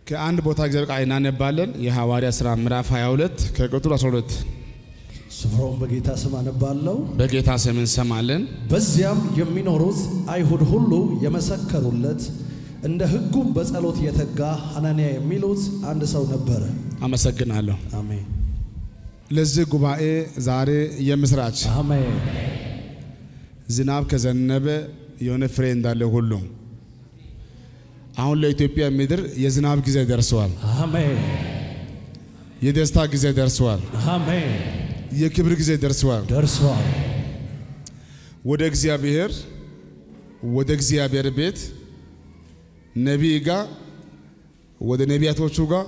ከአንድ ቦታ እግዚአብሔር ቃል እናነባለን። የሐዋርያ ሥራ ምዕራፍ 22 ከቁጥር 12 ስፍራውን በጌታ ስም አነባለሁ። በጌታ ስም እንሰማለን። በዚያም የሚኖሩት አይሁድ ሁሉ የመሰከሩለት እንደ ሕጉም በጸሎት የተጋ ሐናንያ የሚሉት አንድ ሰው ነበረ። አመሰግናለሁ። አሜን ለዚህ ጉባኤ ዛሬ የምስራች አሜን ዝናብ ከዘነበ የሆነ ፍሬ እንዳለ ሁሉ አሁን ለኢትዮጵያ ምድር የዝናብ ጊዜ ደርሰዋል። አሜን የደስታ ጊዜ ደርሰዋል። አሜን የክብር ጊዜ ደርሰዋል። ደርሷል። ወደ እግዚአብሔር ወደ እግዚአብሔር ቤት ነቢይ ጋር ወደ ነቢያቶቹ ጋር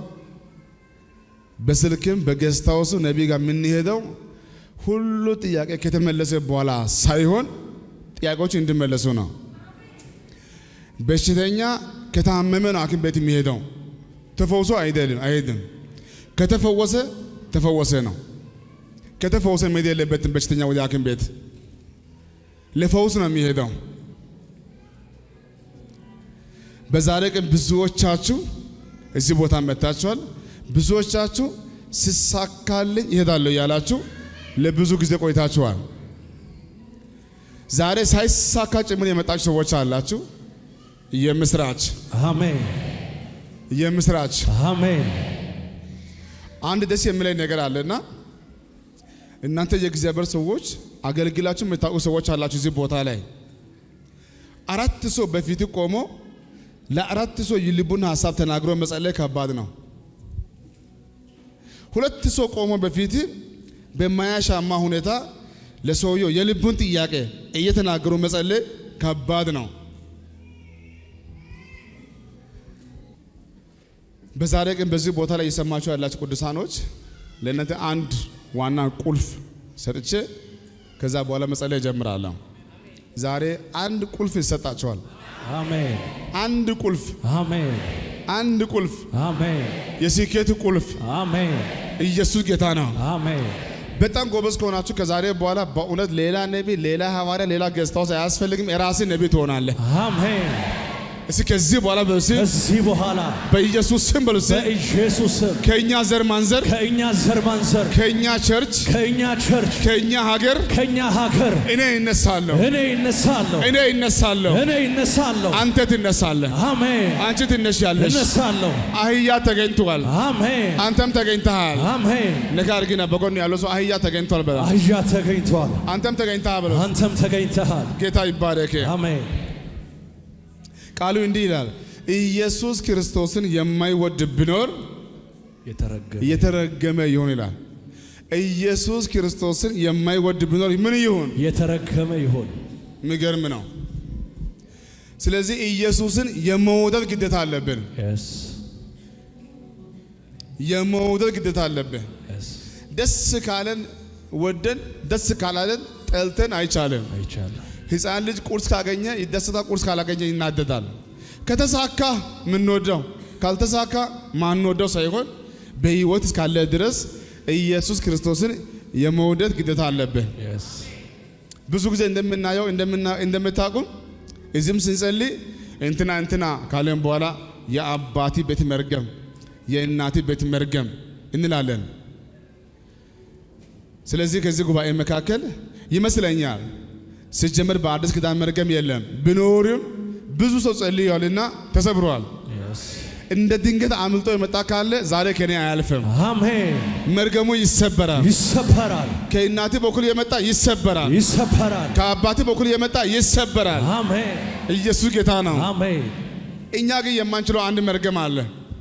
በስልክም በገስታውሱ ነቢይ ጋር የምንሄደው ሁሉ ጥያቄ ከተመለሰ በኋላ ሳይሆን ጥያቄዎች እንዲመለሱ ነው። በሽተኛ ከታመመ ነው ሐኪም ቤት የሚሄደው ተፈውሶ አይደለም አይሄድም። ከተፈወሰ ተፈወሰ ነው። ከተፈወሰ መሄድ የለበትም በሽተኛ ወደ ሐኪም ቤት ለፈውስ ነው የሚሄደው። በዛሬ ቀን ብዙዎቻችሁ እዚህ ቦታ መጥታችኋል። ብዙዎቻችሁ ሲሳካልኝ ይሄዳለሁ ያላችሁ ለብዙ ጊዜ ቆይታችኋል። ዛሬ ሳይሳካ ጭምር የመጣችሁ ሰዎች አላችሁ። የምስራች አሜን የምስራች። አሜን አንድ ደስ የሚለኝ ነገር አለና እናንተ የእግዚአብሔር ሰዎች አገልግላችሁ የምታውቁ ሰዎች አላችሁ። እዚህ ቦታ ላይ አራት ሰው በፊት ቆሞ ለአራት ሰው የልቡን ሀሳብ ተናግሮ መጸለይ ከባድ ነው። ሁለት ሰው ቆሞ በፊት በማያሻማ ሁኔታ ለሰውየው የልቡን ጥያቄ እየተናገሩ መጸለይ ከባድ ነው። በዛሬ ቀን በዚህ ቦታ ላይ እየሰማችሁ ያላችሁ ቅዱሳኖች ለእናንተ አንድ ዋና ቁልፍ ሰጥቼ ከዛ በኋላ መጸለይ እጀምራለሁ። ዛሬ አንድ ቁልፍ ይሰጣቸዋል። አሜን አንድ ቁልፍ አሜን አንድ ቁልፍ አሜን የስኬት ቁልፍ አሜን ኢየሱስ ጌታ ነው። አሜን በጣም ጎበዝ ከሆናችሁ ከዛሬ በኋላ በእውነት ሌላ ነቢ፣ ሌላ ሐዋርያ፣ ሌላ ገስታውስ አያስፈልግም። የራስህ ነቢ ትሆናለህ። አሜን። እስኪ ከዚህ በኋላ በሲ ከዚህ በኋላ በኢየሱስ ስም በሉ እስኪ በኢየሱስ ስም ከእኛ ዘር ማንዘር ከእኛ ዘር ማንዘር ከእኛ ቸርች ከእኛ ቸርች ከእኛ ሀገር ከእኛ ሀገር እኔ ይነሳለሁ እኔ ይነሳለሁ እኔ ይነሳለሁ እኔ ይነሳለሁ። አንተ ትነሳለህ አሜን አንቺ ትነሻለሽ እነሳለሁ። አህያ ተገኝቷል አሜን አንተም ተገኝተሃል አሜን። ነገር ግን በጎን ያለው ሰው አህያ ተገኝቷል በላ አህያ ተገኝቷል፣ አንተም ተገኝተሃል በለው አንተም ተገኝተሃል። ጌታ ይባረክ አሜን ቃሉ እንዲህ ይላል ኢየሱስ ክርስቶስን የማይወድ ቢኖር የተረገመ የተረገመ ይሁን ይላል ኢየሱስ ክርስቶስን የማይወድ ቢኖር ምን ይሁን የተረገመ ይሁን። የሚገርም ነው ስለዚህ ኢየሱስን የመውደድ ግዴታ አለብን Yes, የመውደድ ግዴታ አለብን yes. ደስ ካለን ወደን ደስ ካላለን ጠልተን አይቻልም አይቻልም። ህፃን ልጅ ቁርስ ካገኘ ይደሰታል፣ ቁርስ ካላገኘ ይናደዳል። ከተሳካ ምንወደው ካልተሳካ ማንወደው ሳይሆን በህይወት እስካለ ድረስ ኢየሱስ ክርስቶስን የመውደድ ግዴታ አለብን። Yes. ብዙ ጊዜ እንደምናየው እንደምና- እንደምታውቁም እዚህም ስንጸልይ እንትና እንትና ካለን በኋላ የአባቲ ቤት መርገም፣ የእናቲ ቤት መርገም እንላለን። ስለዚህ ከዚህ ጉባኤ መካከል ይመስለኛል ሲጀመር በአዲስ ኪዳን መርገም የለም ቢኖርም ብዙ ሰው ጸልየዋልና ተሰብሯል። Yes. እንደ ድንገት አምልጦ የመጣ ካለ ዛሬ ከኔ አያልፍም። አሜን። መርገሙ ይሰበራል። ይሰበራል፣ ከእናቴ በኩል የመጣ ይሰበራል። ይሰበራል። ከአባቴ በኩል የመጣ ይሰበራል። አሜን፣ ኢየሱስ ጌታ ነው። አሜን። እኛ ግን የማንችለው አንድ መርገም አለ።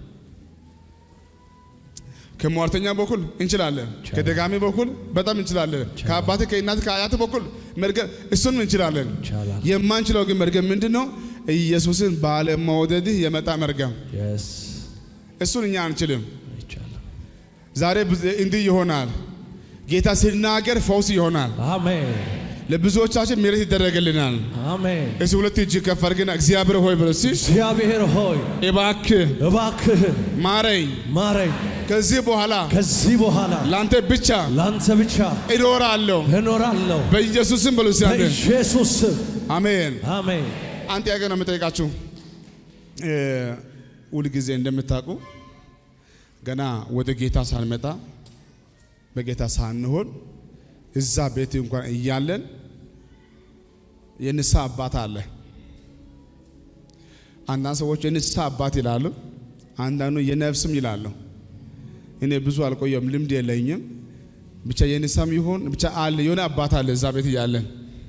ከሟርተኛ በኩል እንችላለን። ከደጋሚ በኩል በጣም እንችላለን። ከአባቴ ከእናቴ ከአያቴ በኩል መርገም እሱንም እንችላለን። ይቻላል። የማንችለው ግን መርገም ምንድን ነው? ኢየሱስን ባለመውደድህ የመጣ መርገም። Yes. እሱን እኛ አንችልም። ይቻላል። ዛሬ ብዙ- እንዲህ ይሆናል። ጌታ ሲናገር ፈውስ ይሆናል። አሜን፣ ለብዙዎቻችን ምሕረት ይደረግልናል። አሜን። እሱ ሁለት እጅ ከፍ አድርግና እግዚአብሔር ሆይ ብሎ እስኪ እግዚአብሔር ሆይ እባክህ እባክህን ማረኝ ማረኝ። ከዚህ በኋላ ከዚህ በኋላ ለአንተ ብቻ ላንተ ብቻ እኖራለሁ እኖራለሁ። በኢየሱስም በሉ እስኪ አንተ በኢየሱስ ስም አሜን። አሜን። አንድ ጥያቄ ነው የምጠይቃችሁ። እ፣ ሁል ጊዜ እንደምታውቁ ገና ወደ ጌታ ሳንመጣ በጌታ ሳንሆን እዛ ቤት እንኳን እያለን የንስሐ አባት አለ። አንዳንድ ሰዎች የንስሐ አባት ይላሉ፣ አንዳንዱ የነፍስም ይላሉ። እኔ ብዙ አልቆየም፣ ልምድ የለኝም። ብቻ የንስሐም ይሁን ብቻ አለ የሆነ አባት አለ እዛ ቤት እያለን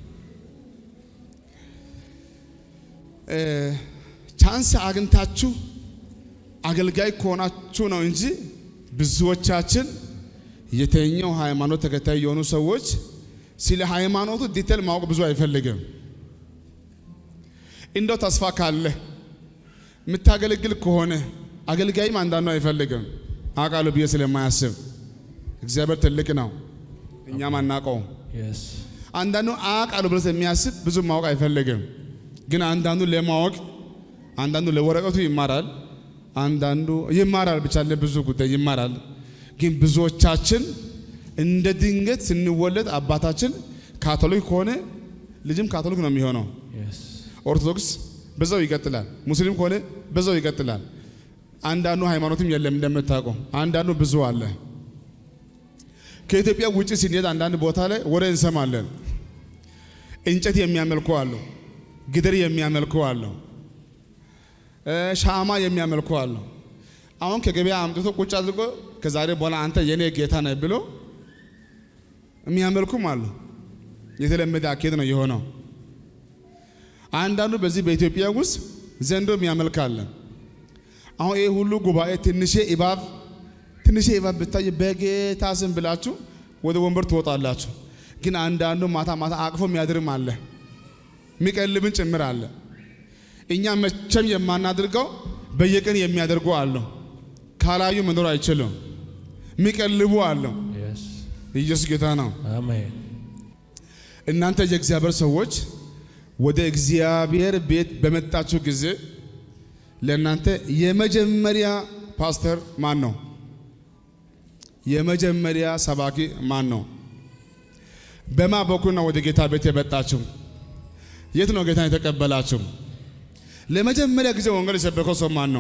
ቻንስ አግኝታችሁ አገልጋይ ከሆናችሁ ነው እንጂ ብዙዎቻችን የተኛው ሃይማኖት ተከታይ የሆኑ ሰዎች ስለ ሃይማኖቱ ዲቴል ማወቅ ብዙ አይፈልግም። እንደው ተስፋ ካለ የምታገለግል ከሆነ አገልጋይም አንዳንዱ አይፈልግም አውቃለሁ ብዬ ስለማያስብ እግዚአብሔር ትልቅ ነው፣ እኛም አናውቀውም። Yes. አንዳንዱ አውቃለሁ ብሎ የሚያስብ ብዙ ማወቅ አይፈልግም። ግን አንዳንዱ ለማወቅ አንዳንዱ ለወረቀቱ ይማራል፣ አንዳንዱ ይማራል ብቻ ለብዙ ጉዳይ ይማራል። ግን ብዙዎቻችን እንደ ድንገት ስንወለድ አባታችን ካቶሊክ ከሆነ ልጅም ካቶሊክ ነው የሚሆነው። Yes. ኦርቶዶክስ በዛው ይቀጥላል፣ ሙስሊም ከሆነ በዛው ይቀጥላል። አንዳንዱ ሃይማኖትም የለም እንደምታውቀው፣ አንዳንዱ ብዙ አለ። ከኢትዮጵያ ውጭ ስንሄድ አንዳንድ ቦታ ላይ ወሬ እንሰማለን። እንጨት የሚያመልኩ አሉ፣ ግድር የሚያመልኩ አሉ፣ እ ሻማ የሚያመልኩ አሉ። አሁን ከገበያ አምጥቶ ቁጭ አድርጎ ከዛሬ በኋላ አንተ የኔ ጌታ ነህ ብሎ የሚያመልኩም አሉ። የተለመደ አካሄድ ነው የሆነው። አንዳንዱ በዚህ በኢትዮጵያ ውስጥ ዘንዶ የሚያመልካለ። አሁን ይህ ሁሉ ጉባኤ ትንሼ እባብ ትንሼ እባብ ብታይ በጌታ ስም ብላችሁ ወደ ወንበር ትወጣላችሁ። ግን አንዳንዱ ማታ ማታ አቅፎ የሚያድርም አለ፣ የሚቀልብን ጭምር አለ። እኛ መቼም የማናድርገው በየቀን የሚያደርጉ አለው። ካላዩ መኖር አይችሉም። የሚቀልቡ አለው። Yes. ኢየሱስ ጌታ ነው። Amen. እናንተ የእግዚአብሔር ሰዎች ወደ እግዚአብሔር ቤት በመጣችሁ ጊዜ ለእናንተ የመጀመሪያ ፓስተር ማን ነው? የመጀመሪያ ሰባኪ ማን ነው? በማ በኩል ነው ወደ ጌታ ቤት የመጣችሁ? የት ነው ጌታን የተቀበላችሁ? ለመጀመሪያ ጊዜ ወንጌል የሰበከው ሰው ማን ነው?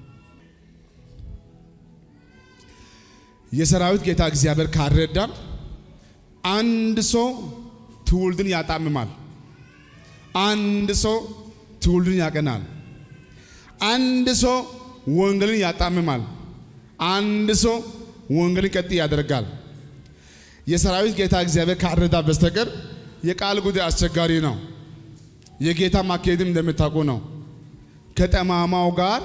የሰራዊት ጌታ እግዚአብሔር ካረዳን አንድ ሰው ትውልድን ያጣምማል። አንድ ሰው ትውልድን ያቀናል። አንድ ሰው ወንጌልን ያጣምማል። አንድ ሰው ወንጌልን ቀጥ ያደርጋል። የሰራዊት ጌታ እግዚአብሔር ካረዳ በስተቀር የቃል ጉዳይ አስቸጋሪ ነው። የጌታ ማካሄድም እንደምታውቁ ነው። ከጠማማው ጋር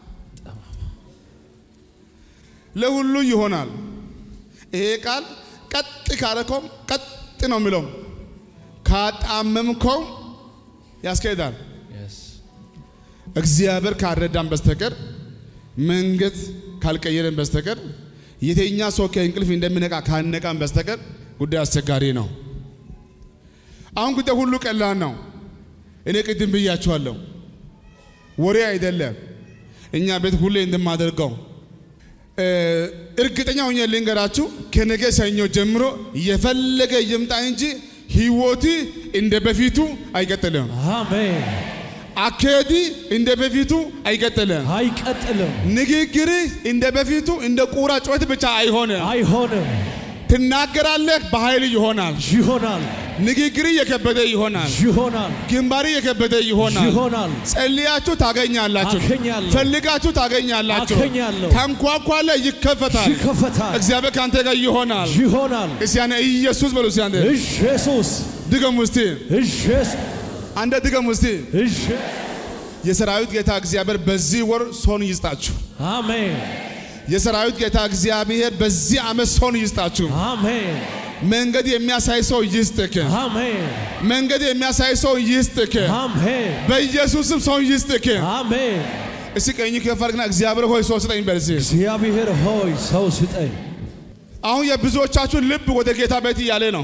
ለሁሉ ይሆናል። ይሄ ቃል ቀጥ ካረከውም ቀጥ ነው የሚለው፣ ካጣመምከውም ያስኬዳል። Yes. እግዚአብሔር ካረዳን በስተቀር መንገድ ካልቀየረን በስተቀር የተኛ ሰው ከእንቅልፍ እንደሚነቃ ካነቃን በስተቀር ጉዳይ አስቸጋሪ ነው። አሁን ጉዳይ ሁሉ ቀላል ነው። እኔ ቅድም ብያችኋለሁ፣ ወሬ አይደለም። እኛ ቤት ሁሌ እንደማደርገው እ እርግጠኛ ሆኜ ልንገራችሁ፣ ከነገ ሰኞ ጀምሮ የፈለገ ይምጣ እንጂ ህይወት እንደ በፊቱ አይቀጥልም። Amen. አካሄድ እንደ በፊቱ አይቀጥልም። አይቀጥልም፣ ንግግር እንደ በፊቱ እንደ ቁራ ጩኸት ብቻ አይሆንም። አይሆንም፣ ትናገራለህ፣ በኃይል ይሆናል። ይሆናል፣ ንግግር የከበደ ይሆናል። ይሆናል፣ ግንባር የከበደ ይሆናል። ይሆናል። ጸልያችሁ ታገኛላችሁ። አገኛለሁ። ፈልጋችሁ ታገኛላችሁ። አገኛለሁ። ተንኳኳለ፣ ይከፈታል። ይከፈታል፣ እግዚአብሔር ከአንተ ጋር ይሆናል። ይሆናል። እስቲ ያኔ ኢየሱስ በሉ። እስቲ አንዴ ኢየሱስ ድገሙ እስቲ ኢየሱስ አንዴ ድገሙ እስቲ። ኢየሱስ የሰራዊት ጌታ እግዚአብሔር በዚህ ወር ሰውን ይስጣችሁ። አሜን፣ የሰራዊት ጌታ እግዚአብሔር በዚህ ዓመት ሰውን ይስጣችሁ። አሜን፣ መንገድ የሚያሳይ ሰው ይስጥክ። አሜን፣ መንገድ የሚያሳይ ሰው ይስጥክ። አሜን፣ በኢየሱስም ሰው ይስጥክ። አሜን። እስቲ ቀኝ ከፍ አድርግና እግዚአብሔር ሆይ ሰው ስጠኝ በል እስቲ። እግዚአብሔር ሆይ ሰው ስጠኝ። አሁን የብዙዎቻችሁ ልብ ወደ ጌታ ቤት እያለ ነው።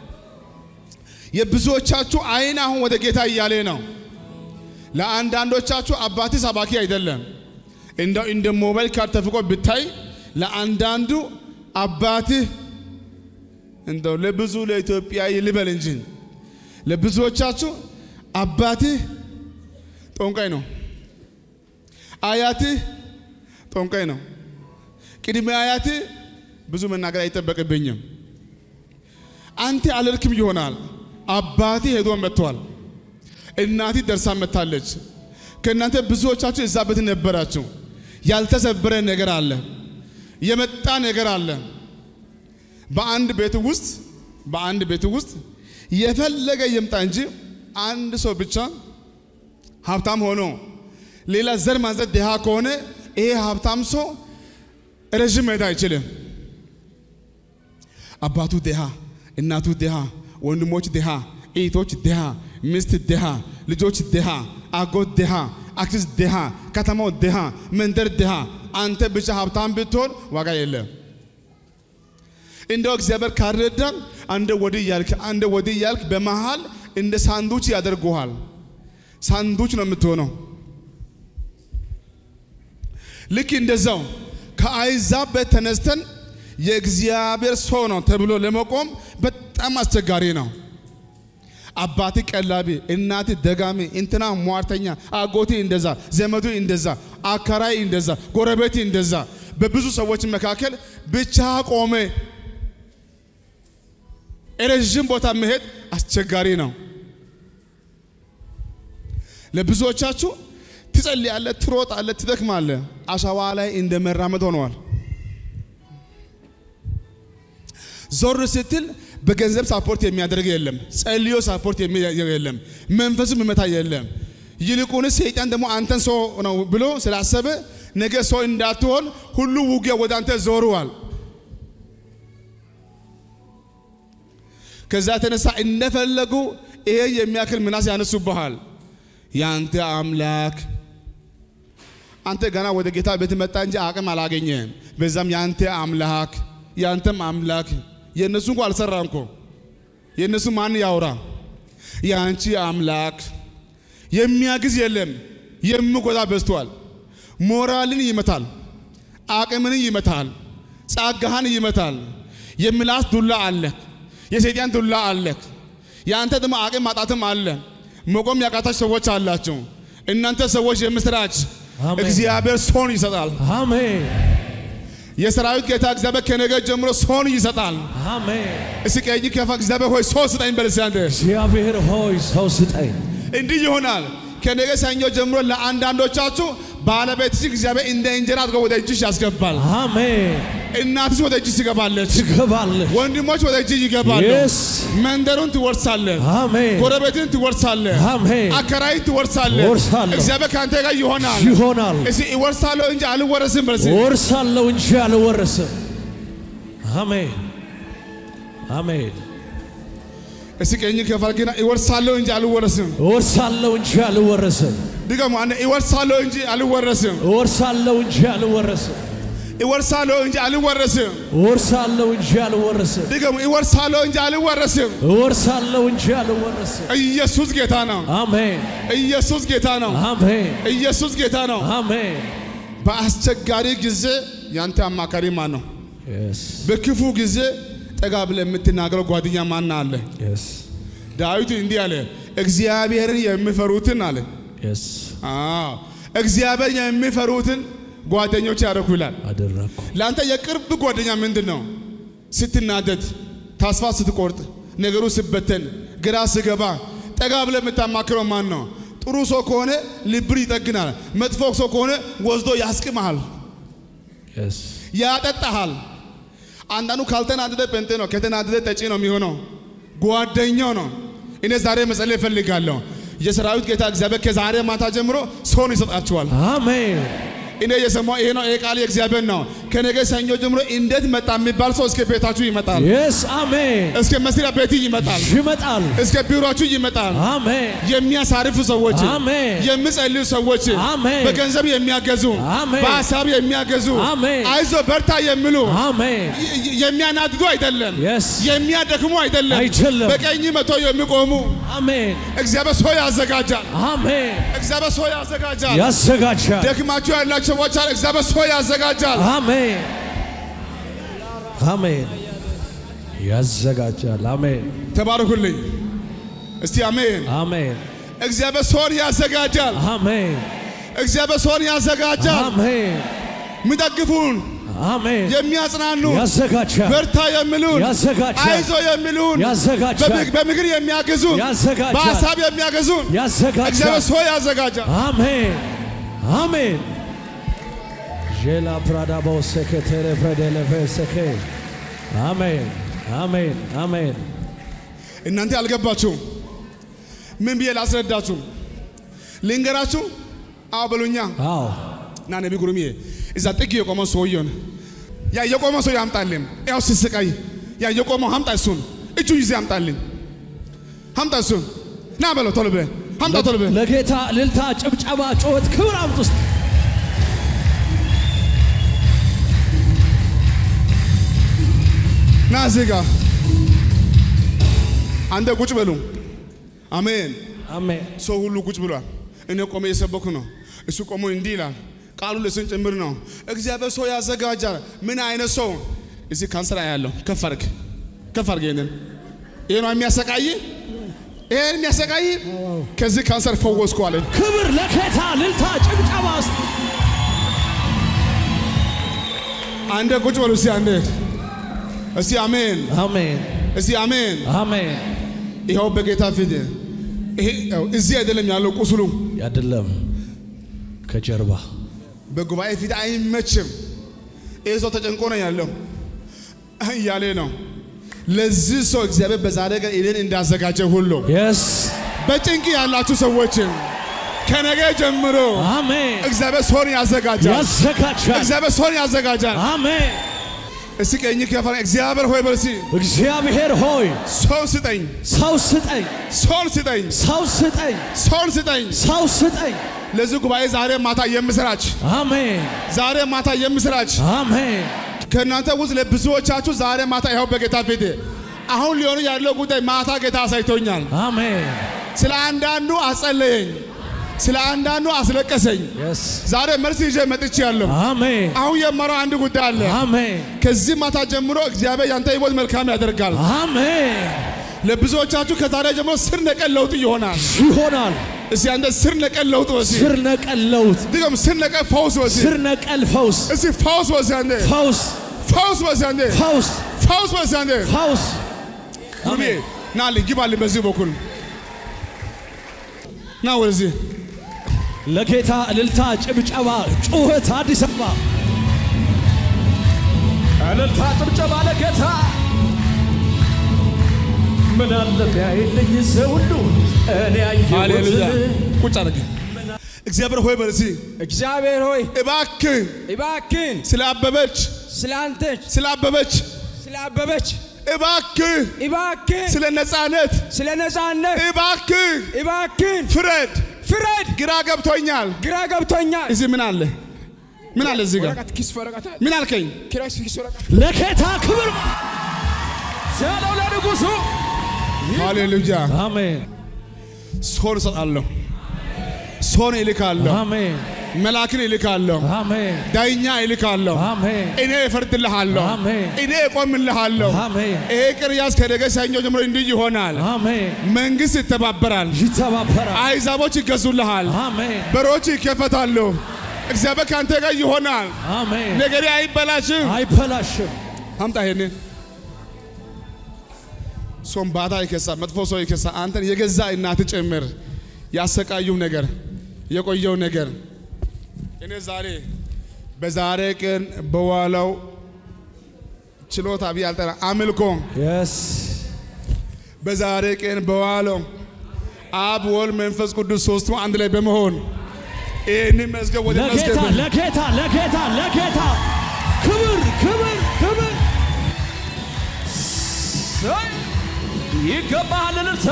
የብዙዎቻችሁ አይን አሁን ወደ ጌታ እያለ ነው። ለአንዳንዶቻችሁ አባቴ ሰባኪ አይደለም፣ እንደው እንደ ሞባይል ካርድ ተፍቆ ብታይ ለአንዳንዱ አባትህ እንደው ለብዙ ለኢትዮጵያ ልበል እንጂ ለብዙዎቻችሁ አባትህ ጠንቋይ ነው፣ አያትህ ጠንቋይ ነው። ቅድመ አያት ብዙ መናገር አይጠበቅብኝም። አንተ አልልክም ይሆናል። አባቴ ሄዶ መጥቷል። እናቴ ደርሳ መጥታለች። ከእናንተ ብዙዎቻችሁ እዛ ቤት ነበራችሁ። ያልተሰበረ ነገር አለ፣ የመጣ ነገር አለ። በአንድ ቤት ውስጥ በአንድ ቤት ውስጥ የፈለገ ይምጣ እንጂ አንድ ሰው ብቻ ሀብታም ሆኖ ሌላ ዘር ማንዘር ድሃ ከሆነ ይሄ ሀብታም ሰው ረዥም መሄድ አይችልም። አባቱ ድሃ፣ እናቱ ድሃ፣ ወንድሞች ድሃ፣ እህቶች ድሃ፣ ሚስት ድሃ፣ ልጆች ድሃ፣ አጎት ድሃ፣ አክስት ድሃ፣ ከተማው ድሃ፣ መንደር ድሃ። አንተ ብቻ ሀብታም ብትሆን ዋጋ የለም። እንደው እግዚአብሔር ካረዳ አንደ ወዲህ እያልክ አንደ ወዲህ እያልክ በመሃል እንደ ሳንዱች ያደርጉሃል። ሳንዱች ነው የምትሆነው። ልክ እንደዛው ከአሕዛብ ቤት ተነስተን የእግዚአብሔር ሰው ነው ተብሎ ለመቆም በጣም አስቸጋሪ ነው። አባቴ ቀላቢ፣ እናቴ ደጋሚ፣ እንትና ሟርተኛ፣ አጎቴ እንደዛ፣ ዘመዱ እንደዛ፣ አከራይ እንደዛ፣ ጎረቤቴ እንደዛ፣ በብዙ ሰዎች መካከል ብቻ ቆሜ ረዥም ቦታ መሄድ አስቸጋሪ ነው። ለብዙዎቻችሁ ትጸልያለህ፣ ትሮጣለህ፣ ትደክማለህ። አሸዋ ላይ እንደ መራመድ ሆነዋል። ዞር ስትል በገንዘብ ሳፖርት የሚያደርግ የለም። ጸልዮ ሳፖርት የሚያደርግ የለም። መንፈሱ የሚመታ የለም። ይልቁንስ ሰይጣን ደግሞ አንተን ሰው ነው ብሎ ስላሰበ ነገ ሰው እንዳትሆን ሁሉ ውጊያ ወደ አንተ ዞረዋል። ከዛ የተነሳ እንደፈለጉ ይሄ የሚያክል ምናስ ያነሱብሃል። ያንተ አምላክ አንተ ገና ወደ ጌታ ቤት መጣ እንጂ አቅም አላገኘህም። በዛም ያንተ አምላክ ያንተም አምላክ የእነሱ እንኳ አልሰራም እኮ የእነሱ ማን ያውራ? የአንቺ አምላክ የሚያግዝ የለም። የሚጎዳ በዝቷል። ሞራልን ይመታል፣ አቅምን ይመታል፣ ጸጋህን ይመታል። የምላስ ዱላ አለ፣ የሰይጣን ዱላ አለ። የአንተ ደግሞ አቅም ማጣትም አለ። መቆም ያቃታች ሰዎች አላቸው። እናንተ ሰዎች የምስራች አሜን። እግዚአብሔር ሰውን ይሰጣል። አሜን የሰራዊት ጌታ እግዚአብሔር ከነገ ጀምሮ ሰውን ይሰጣል። አሜን። እስኪ ቀኝ ከፋ እግዚአብሔር ሆይ ሰው ስጠኝ በል እስኪ አንተ። እግዚአብሔር ሆይ ሰው ስጠኝ። እንዲህ ይሆናል። ከነገ ሰኞ ጀምሮ ለአንዳንዶቻችሁ ባለቤትሽ እግዚአብሔር እንደ እንጀራ አድርጎ ወደ እጅሽ ያስገባል። አሜን። እናትሽ ወደ እጅሽ ትገባለች። ትገባለህ። ወንድሞች ወደ እጅሽ ይገባሉ። Yes. መንደሩን ትወርሳለህ። አሜን ጎረቤትን ትወርሳለህ። አሜን። አከራይ ትወርሳለህ። እወርሳለሁ። እግዚአብሔር ከአንተ ጋር ይሆናል። ይሆናል። እስኪ እወርሳለሁ እንጂ አልወረስም በል እስኪ። ወርሳለሁ እንጂ አልወረስም። አሜን አሜን። እስኪ ቀኝ ከፋ ግና እወርሳለሁ እንጂ አልወረስም። እወርሳለሁ እንጂ አልወረስም። ድገሙ። አንዴ እወርሳለሁ እንጂ አልወረስም። እወርሳለሁ እንጂ አልወረስም። እወርሳለሁ እንጂ አልወረስም። እወርሳለሁ እንጂ አልወረስም። ድገሙ። እወርሳለሁ እንጂ አልወረስም። እወርሳለሁ እንጂ አልወረስም። ኢየሱስ ጌታ ነው። አሜን ኢየሱስ ጌታ ነው። አሜን ኢየሱስ ጌታ ነው። አሜን። በአስቸጋሪ ጊዜ ያንተ አማካሪ ማን ነው? Yes በክፉ ጊዜ ጠጋ ብለህ የምትናገረው ጓደኛ ማን አለ? yes ዳዊት እንዲህ አለ፣ እግዚአብሔርን የሚፈሩትን አለ። yes አዎ እግዚአብሔር የሚፈሩትን ጓደኞች ያደረኩ ይላል። አደረግኩ። ለአንተ የቅርብ ጓደኛ ምንድን ነው? ስትናደድ፣ ተስፋ ስትቆርጥ፣ ነገሩ ስበተን፣ ግራ ስገባ ጠጋ ብለህ የምታማክረው ማን ነው? ጥሩ ሰው ከሆነ ልብር ይጠግናል። መጥፎ ሰው ከሆነ ወስዶ ያስቅመሃል፣ Yes ያጠጣሃል። አንዳንዱ ካልተናደደ ጴንጤ ነው፣ ከተናደደ ጠጪ ነው የሚሆነው። ጓደኛው ነው። እኔ ዛሬ መጸለይ እፈልጋለሁ። የሰራዊት ጌታ እግዚአብሔር ከዛሬ ማታ ጀምሮ ሰውን ይሰጣችኋል። አሜን እኔ የሰማው ይሄ ነው። ይሄ ቃል የእግዚአብሔር ነው። ከነገ ሰኞ ጀምሮ እንዴት መጣ የሚባል ሰው እስከ ቤታችሁ ይመጣል። Yes አሜን። እስከ መስሪያ ቤት ይመጣል። ይመጣል። እስከ ቢሮችሁ ይመጣል። አሜን የሚያሳርፉ ሰዎች፣ አሜን የሚጸልዩ ሰዎች፣ አሜን። በገንዘብ የሚያገዙ፣ አሜን። በሀሳብ የሚያገዙ፣ አሜን። አይዞ በርታ የሚሉ አሜን ይ- ይ- የሚያናድዱ አይደለም፣ Yes የሚያደክሙ አይደለም፣ አይደለም። በቀኝ መቶ የሚቆሙ አሜን እግዚአብሔር ሰው ያዘጋጃል። አሜን። እግዚአብሔር ሰው ያዘጋጃል። ያዘጋጃል። ደክማችሁ ያላችሁ ሰዎች አለ እግዚአብሔር ሰው ያዘጋጃል። አሜን አሜን። ያዘጋጃል። አሜን ተባረኩልኝ እስቲ አሜን። አሜን እግዚአብሔር ሰውን ያዘጋጃል። አሜን እግዚአብሔር ሰውን ያዘጋጃል። አሜን የሚደግፉን አሜን የሚያጽናኑን ያዘጋጃል በርታ የሚሉን ያዘጋጃል አይዞ የሚሉን ያዘጋጃል በምግ- በምክር የሚያግዙን ያዘጋጃል በሀሳብ የሚያግዙን ያዘጋጃል እግዚአብሔር ሰው ያዘጋጃል። አሜን አሜን ዤላ ፕራዳቦ ሴኬቴሬ ፍሬዴሌፌ ሴኬ አሜን አሜን አሜን እናንተ አልገባችሁም። ምን ብዬ ላስረዳችሁ? ልንገራችሁ? አዎ በሉኛ። አዎ ና ነቢ ጉሩምዬ እዛ ጥግ የቆመው ሰውየውን ያ የቆመው ሰው ያምጣልን። ያው ሲስቃይ ያ የቆመው ሀምጣ እሱን እጁ ይዜ ያምጣልን። ሀምጣ እሱን ና በለው ቶሎ ብለህ ሀምጣ ቶሎ ብለህ ለጌታ እልልታ ጭብጨባ ጩኸት ክብር አምጡ ውስጥ ና እዚህ ጋር አንተ ቁጭ በሉ። አሜን። አሜን ሰው ሁሉ ቁጭ ብሏል። እኔ ቆሜ እየሰበኩ ነው። እሱ ቆሞ እንዲህ ይላል። ቃሉ ለስን ጭምር ነው። እግዚአብሔር ሰው ያዘጋጃል። ምን አይነት ሰው? እዚህ ካንሰር ያለው ከፍ አድርግ፣ ከፍ አድርግ። ይሄንን ይሄ ነው የሚያሰቃይ፣ ይሄን የሚያሰቃይ ከዚህ ካንሰር ፈወስኩ አለ። ክብር ለጌታ እልልታ ጭብጨባ ውስጥ አንዴ ቁጭ በሉ እስቲ፣ አንዴ እስቲ አሜን፣ አሜን እስቲ አሜን። አሜን ይኸው በጌታ ፊት ይሄ ይኸው እዚህ አይደለም ያለው ቁስሉ አይደለም ከጀርባ በጉባኤ ፊት አይመችም። ይህ ሰው ተጨንቆ ነው ያለው እያሌ ነው። ለዚህ ሰው እግዚአብሔር በዛሬ ቀን እኔን እንዳዘጋጀ ሁሉ የስ በጭንቅ ያላችሁ ሰዎችን ከነገ ጀምሮ አሜን እግዚአብሔር ሰውን ያዘጋጃል። ያዘጋጃል እግዚአብሔር ሰውን ያዘጋጃል። አሜን እስቲ ቀኝ ከፈ እግዚአብሔር ሆይ በርሲ እግዚአብሔር ሆይ ሰው ስጠኝ፣ ሰው ስጠኝ ሰውን ስጠኝ፣ ሰው ስጠኝ ሰውን ስጠኝ። ሰው ስጠኝ ለዚህ ጉባኤ ዛሬ ማታ የምስራች አሜን ዛሬ ማታ የምስራች አሜን ከእናንተ ውስጥ ለብዙዎቻችሁ ዛሬ ማታ ይኸው በጌታ ፊት አሁን ሊሆኑ ያለው ጉዳይ ማታ ጌታ አሳይቶኛል። አሜን ስለ አንዳንዱ አጸለየኝ፣ ስለ አንዳንዱ አስለቀሰኝ። የስ ዛሬ መልስ ይዤ መጥቻለሁ። አሜን አሁን የማረው አንድ ጉዳይ አለ። አሜን ከዚህ ማታ ጀምሮ እግዚአብሔር ያንተ ሕይወት መልካም ያደርጋል። አሜን ለብዙዎቻችሁ ከዛሬ ጀምሮ ስር ነቀል ለውጥ ይሆናል። ይሆናል እስቲ አንተ ስር ነቀል ለውጥ ወሲ ስር ነቀል ለውጥ ድገም፣ ስር ነቀል ፈውስ ወሲ ስር ነቀል ፈውስ እስቲ ፈውስ ወሲ አንተ ፈውስ ፈውስ ወሲ አንተ ፈውስ ፈውስ ወሲ አንተ ፈውስ ጉርሜ ና ልኝ ግባልኝ በዚህ በኩል ና ወደዚህ ለጌታ እልልታ ጭብጨባ ጩኸት አዲስ አበባ እልልታ ጭብጨባ ለጌታ ምን አለ ቢያይልኝ ሰው ሁሉ እኔ ሃሌሉያ ያየሁት ቁጭ አድርግ እግዚአብሔር ሆይ በርሲ እግዚአብሔር ሆይ እባክህ እባክን ስለ አበበች ስለ አንተች ስለ አበበች ስለ አበበች እባክህ እባክን ስለ ነፃነት ስለ ነፃነት እባክህ እባክን ፍረድ ፍረድ። ግራ ገብቶኛል ግራ ገብቶኛል። እዚህ ምን አለ ምን አለ እዚህ ጋር ወረቀት ኪስ ወረቀት ምን አልከኝ ኪራይ ኪስ ወረቀት ለጌታ ክብር ስለው ለንጉሱ ሃሌሉያ አሜን ሶን እሰጣለሁ ሶን እልካለሁ አሜን መላክን እልካለሁ አሜን ዳኛ እልካለሁ አሜን እኔ እፈርድልሃለሁ አሜን እኔ እቆምልሃለሁ አሜን ይሄ ቅርያስ ከነገ ሰኞ ጀምሮ እንዲህ ይሆናል አሜን መንግስት ይተባበራል ይተባበራል አይዛቦች ይገዙልሃል አሜን በሮች ይከፈታሉ እግዚአብሔር ከአንተ ጋር ይሆናል አሜን ነገሬ አይበላሽም አይበላሽም አምጣ ይሄንን ሶም ባዳ ይከሳ መጥፎ ሰው ይከሳ አንተን የገዛ እናት ጭምር ያሰቃዩም ነገር የቆየው ነገር እኔ ዛሬ በዛሬ ቀን በዋለው ችሎታ ብዬ አልጠራ አምልኮ የስ በዛሬ ቀን በዋለው አብ ወልድ መንፈስ ቅዱስ ሶስቱ አንድ ላይ በመሆን ይህንን መዝገብ ወደ ለጌታ መዝገብ ለጌታ ለጌታ ለጌታ ክብር ክብር ክብር ይገባሃል እልልታ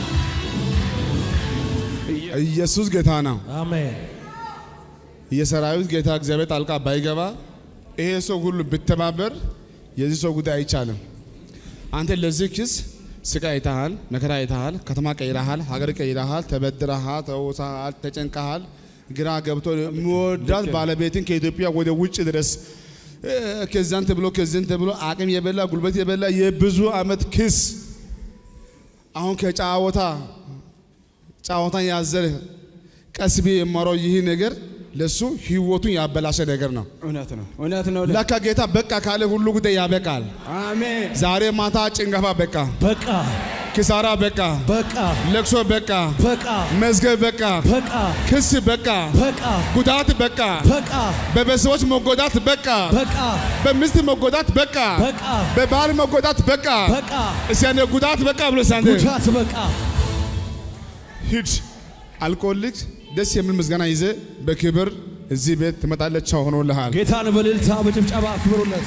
ኢየሱስ ጌታ ነው። አሜን የሰራዊት ጌታ እግዚአብሔር ጣልቃ ባይገባ ይሄ ሰው ሁሉ ብተባበር የዚህ ሰው ጉዳይ አይቻልም። አንተ ለዚህ ኪስ ስቃይ አይተሃል፣ መከራ አይተሃል፣ ከተማ ቀይረሃል፣ ሀገር ቀይረሃል፣ ተበድረሃል፣ ተውሳሃል፣ ተጨንቀሃል፣ ግራ ገብቶ የሚወዳት ባለቤትን ከኢትዮጵያ ወደ ውጭ ድረስ እ፣ ከዛን ተብሎ ከዚህን ተብሎ አቅም የበላ ጉልበት የበላ የብዙ ዓመት ክስ አሁን ከጫወታ ጫወታን ያዘለ ቀስ ብዬ የማወራው ይህ ነገር ለሱ ህይወቱን ያበላሸ ነገር ነው። እውነት ነው፣ እውነት ነው። ለካ ጌታ በቃ ካለ ሁሉ ጉዳይ ያበቃል። አሜን። ዛሬ ማታ ጭንገፋ በቃ፣ በቃ ኪሳራ በቃ፣ በቃ ለቅሶ በቃ፣ በቃ መዝገብ በቃ፣ በቃ ክስ በቃ፣ በቃ ጉዳት በቃ፣ በቃ በቤተሰቦች መጎዳት በቃ፣ በቃ በሚስት መጎዳት በቃ፣ በቃ በባል መጎዳት በቃ። በቃ እስቲ አንዴ ጉዳት በቃ ብሎ እስቲ አንዴ ጉዳት በቃ ሂድ አልቆልክ ደስ የሚል ምስጋና ይዘ በክብር እዚህ ቤት ትመጣለች። ሆኖልሃል። ጌታን በእልልታ በጭብጨባ አክብሩለት።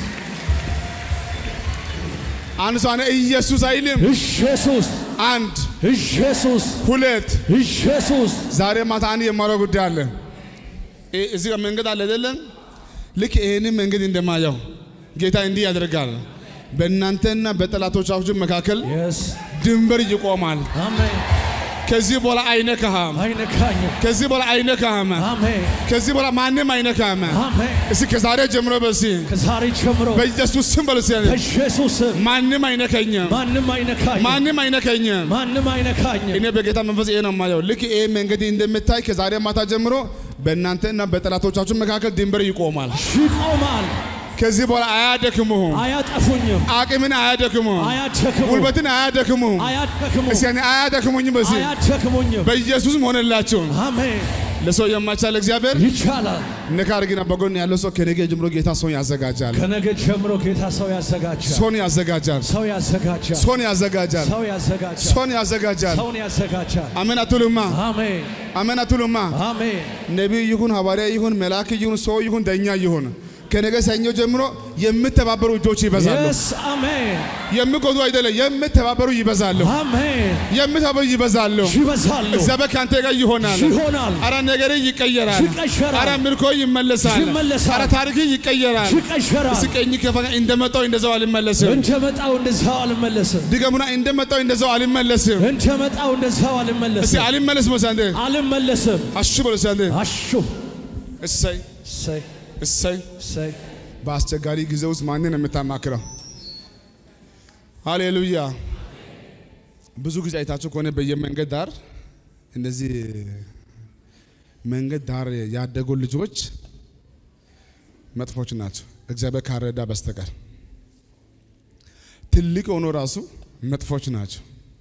አንድ ሰው አነ ኢየሱስ አይልም። ኢየሱስ አንድ ኢየሱስ ሁለት ኢየሱስ ዛሬ ማታ አንድ የማለው ጉዳይ አለ። እ- እዚህ ጋር መንገድ አለ አይደለም? ልክ ይሄንን መንገድ እንደማየው ጌታ እንዲህ ያደርጋል። በእናንተና በጠላቶቻችሁ መካከል የስ ድንበር ይቆማል። አሜን ከዚህ በኋላ አይነካህም። አይነካኝም። ከዚህ በኋላ አይነካህም። አሜን ከዚህ በኋላ ማንም አይነካህም። አሜን እስኪ ከዛሬ ጀምሮ በሲ ከዛሬ ጀምሮ በኢየሱስ ስም በሉ እስኪ በኢየሱስ ስም ማንም አይነከኝም። ማንም አይነካኝም። ማንም አይነከኝም። ማንም አይነካኝም። እኔ በጌታ መንፈስ ይሄ ነው የማየው። ልክ ይሄ መንገድ እንደምታይ ከዛሬ ማታ ጀምሮ በእናንተና በጠላቶቻችሁ መካከል ድንበር ይቆማል። ይቆማል። ከዚህ በኋላ አያደክሙም። አያጠፉኝም። አቅምን አያደክሙም። አያደክሙም። ጉልበትን አያደክሙም። አያደክሙም። እስኪ እኔ አያደክሙኝም። በዚህ አያደክሙኝም። በኢየሱስም ሆነላችሁ። አሜን ለሰው የማይቻል እግዚአብሔር ይቻላል። ነካ አድርግና በጎን ያለው ሰው ከነገ ጀምሮ ጌታ ሰውን ያዘጋጃል። ከነገ ጀምሮ ጌታ ሰው ያዘጋጃል። ሰውን ያዘጋጃል። ሰው ያዘጋጃል። ሰውን ያዘጋጃል። ሰው ያዘጋጃል። ሰውን ያዘጋጃል። ሰውን ያዘጋጃል። አሜን አትሉማ? አሜን አሜን አትሉማ? አሜን ነቢይ ይሁን ሐዋርያ ይሁን መልአክ ይሁን ሰው ይሁን ደኛ ይሁን ከነገ ሰኞ ጀምሮ የምተባበሩ እጆች ይበዛሉ። የስ አሜን የሚጎዱ አይደለም፣ የምተባበሩ ይበዛሉ። አሜን የምተባበሩ ይበዛሉ። ይበዛሉ እግዚአብሔር ከአንተ ጋር ይሆናል። ይሆናል አረ ነገር ይቀየራል። ይቀየራል። አረ ምርኮ ይመለሳል። ይመለሳል። አረ ታሪክ ይቀየራል። ይቀየራል። እስኪ ቀኝ ከፈና እንደመጣው እንደዛው አልመለስም። እንደመጣው እንደዛው አልመለስም። ድገሙና እንደመጣው እንደዛው አልመለስም። እንደመጣው እንደዛው እስኪ አልመለስም። አልመለስም ወሳንዴ አልመለስም። አሹ በሉ ወሳንዴ አሹ እሰይ እሰይ እሰይ እሰይ በአስቸጋሪ ጊዜ ውስጥ ማንን ነው የምታማክረው? ሃሌሉያ። ብዙ ጊዜ አይታችሁ ከሆነ በየመንገድ ዳር እንደዚህ መንገድ ዳር ያደጉ ልጆች መጥፎች ናቸው፣ እግዚአብሔር ካረዳ በስተቀር ትልቅ ሆኖ ራሱ መጥፎች ናቸው፣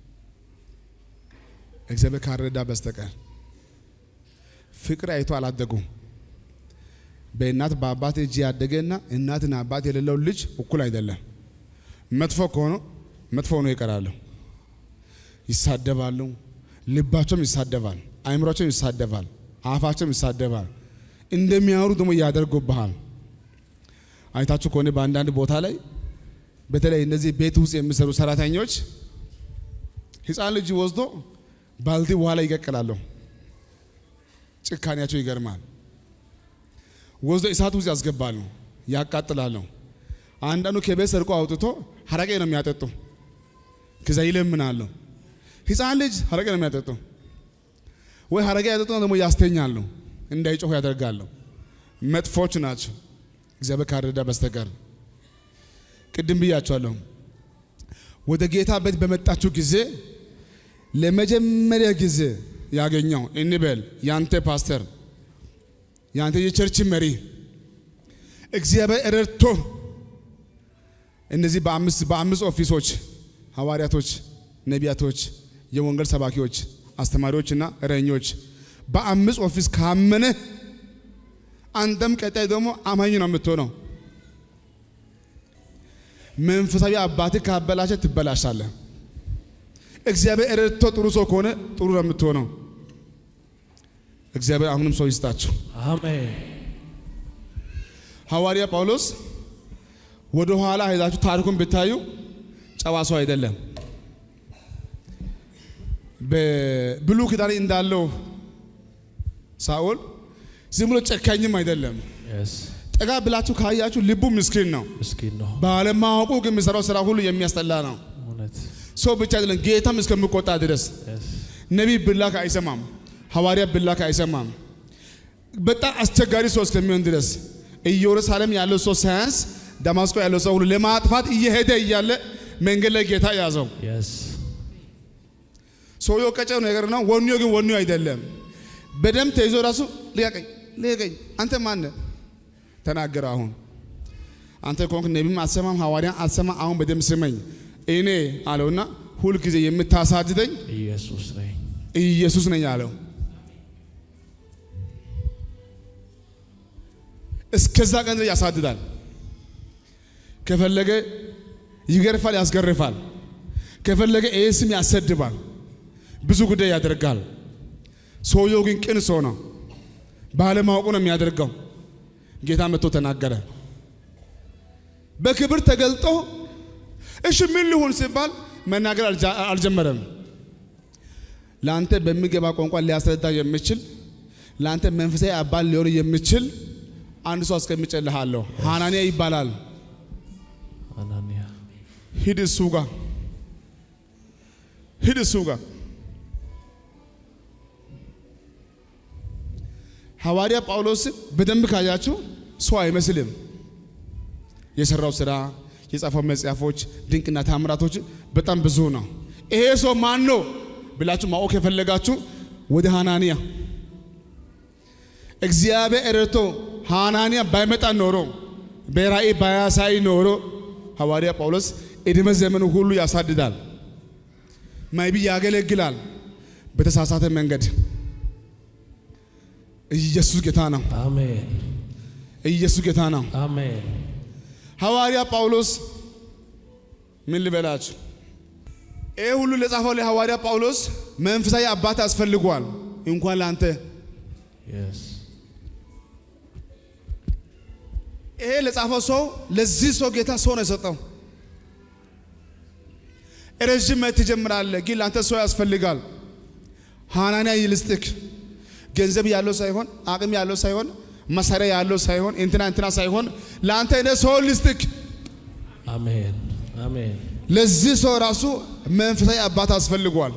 እግዚአብሔር ካረዳ በስተቀር ፍቅር አይቶ አላደጉም። በእናት በአባት እጅ ያደገና እናትና አባት የሌለው ልጅ እኩል አይደለም። መጥፎ ከሆነ መጥፎ ሆኖ ይቀራሉ፣ ይሳደባሉ፣ ልባቸውም ይሳደባል፣ አእምሯቸውም ይሳደባል፣ አፋቸውም ይሳደባል። እንደሚያወሩ ደግሞ ያደርጉብሃል። አይታችሁ ከሆነ በአንዳንድ ቦታ ላይ በተለይ እነዚህ ቤት ውስጥ የሚሰሩ ሰራተኞች ሕፃን ልጅ ወስዶ ባልዲ ውሃ ላይ ይቀቅላሉ። ጭካኔያቸው ይገርማል። ወስዶ እሳት ውስጥ ያስገባሉ፣ ያቃጥላሉ። አንዳንዱ ከቤት ሰርቆ አውጥቶ ሀረቄ ነው የሚያጠጡ። ከዛ ይለምናሉ። ሕፃን ልጅ ሀረቄ ነው የሚያጠጡ ወይ ሀረቄ ያጠጡ ደግሞ ያስተኛሉ፣ እንዳይጮሁ ያደርጋሉ። መጥፎች ናቸው እግዚአብሔር ካረዳ በስተቀር። ቅድም ብያቸዋለሁ። ወደ ጌታ ቤት በመጣችሁ ጊዜ ለመጀመሪያ ጊዜ ያገኘው እንበል ያንተ ፓስተር ያንተ የቸርች መሪ እግዚአብሔር ረድቶ እነዚህ በአምስት በአምስት ኦፊሶች ሐዋርያቶች፣ ነቢያቶች፣ የወንጌል ሰባኪዎች፣ አስተማሪዎችና እረኞች በአምስት ኦፊስ ካመነ አንተም ቀጣይ ደግሞ አማኝ ነው የምትሆነው። መንፈሳዊ አባትህ ካበላሸ ትበላሻለህ። እግዚአብሔር ረድቶ ጥሩ ሰው ከሆነ ጥሩ ነው የምትሆነው። እግዚአብሔር አሁንም ሰው ይስጣችሁ። አሜን ሐዋርያ ጳውሎስ ወደ ኋላ ሄዳችሁ ታሪኩን ብታዩ ጨዋ ሰው አይደለም። በብሉይ ኪዳን እንዳለው ሳኦል ዝም ብሎ ጨካኝም አይደለም። የስ ጠጋ ብላችሁ ካያችሁ ልቡ ምስኪን ነው። ምስኪን ነው ባለማወቁ ግን የሚሰራው ስራ ሁሉ የሚያስጠላ ነው። እውነት ሰው ብቻ አይደለም፣ ጌታም እስከሚቆጣ ድረስ የስ ነቢይ ብላክ አይሰማም፣ ሐዋርያ ብላክ አይሰማም። በጣም አስቸጋሪ ሰው እስከሚሆን ድረስ ኢየሩሳሌም ያለው ሰው ሳያንስ ደማስቆ ያለው ሰው ሁሉ ለማጥፋት እየሄደ እያለ መንገድ ላይ ጌታ ያዘው። የስ ሰውየው ቀጨው ነገር ነው፣ ወኔው ግን ወኔው አይደለም። በደም ተይዞ ራሱ ልቀቀኝ ልቀቀኝ። አንተ ማነህ? ተናገረ። አሁን አንተ ከሆንክ ነቢም አትሰማም፣ ሐዋርያን አትሰማም። አሁን በደንብ ስመኝ። እኔ አለውና ሁልጊዜ የምታሳድደኝ ኢየሱስ ነኝ። ኢየሱስ ነኝ አለው። እስከዛ ቀን ድረስ ያሳድዳል። ከፈለገ ይገርፋል፣ ያስገርፋል። ከፈለገ ይህ ስም ያሰድባል፣ ብዙ ጉዳይ ያደርጋል። ሰውየው ግን ቅን ሰው ነው። ባለማወቁ ነው የሚያደርገው። ጌታ መጥቶ ተናገረ። በክብር ተገልጦ እሺ ምን ልሁን ሲባል መናገር አልጃ- አልጀመረም። ለአንተ በሚገባ ቋንቋ ሊያስረዳ የሚችል ለአንተ መንፈሳዊ አባል ሊሆን የሚችል አንድ ሰው አስቀምጬልሃለሁ። ሐናንያ ይባላል። አናንያ ሂድ እሱ ጋር ሂድ እሱ ጋር ሐዋርያ ጳውሎስን በደንብ ካያችሁ ሰው አይመስልም። የሰራው ስራ፣ የጻፈው መጽሐፎች፣ ድንቅና ታምራቶች በጣም ብዙ ነው። ይሄ ሰው ማን ነው ብላችሁ ማወቅ የፈለጋችሁ ወደ ሐናንያ እግዚአብሔር ረድቶ ሐናንያ ባይመጣ ኖሮ በራእይ ባያሳይ ኖሮ ሐዋርያ ጳውሎስ ዕድሜ ዘመኑ ሁሉ ያሳድዳል፣ ማይቢ ያገለግላል በተሳሳተ መንገድ። ኢየሱስ ጌታ ነው። አሜን ኢየሱስ ጌታ ነው። አሜን ሐዋርያ ጳውሎስ ምን ልበላችሁ፣ ይህ ሁሉ ለጻፈው ለሐዋርያ ጳውሎስ መንፈሳዊ አባት ያስፈልጓል። እንኳን ለአንተ የስ ይሄ ለጻፈው ሰው ለዚህ ሰው ጌታ ሰው ነው የሰጠው። ረዥም መት ትጀምራለህ፣ ግን ለአንተ ሰው ያስፈልጋል። ሐናንያ ይልስጥክ ገንዘብ ያለው ሳይሆን አቅም ያለው ሳይሆን መሳሪያ ያለው ሳይሆን እንትና እንትና ሳይሆን ለአንተ እኔ ሰው ልስጥክ። አሜን አሜን ለዚህ ሰው ራሱ መንፈሳዊ አባት አስፈልጓል።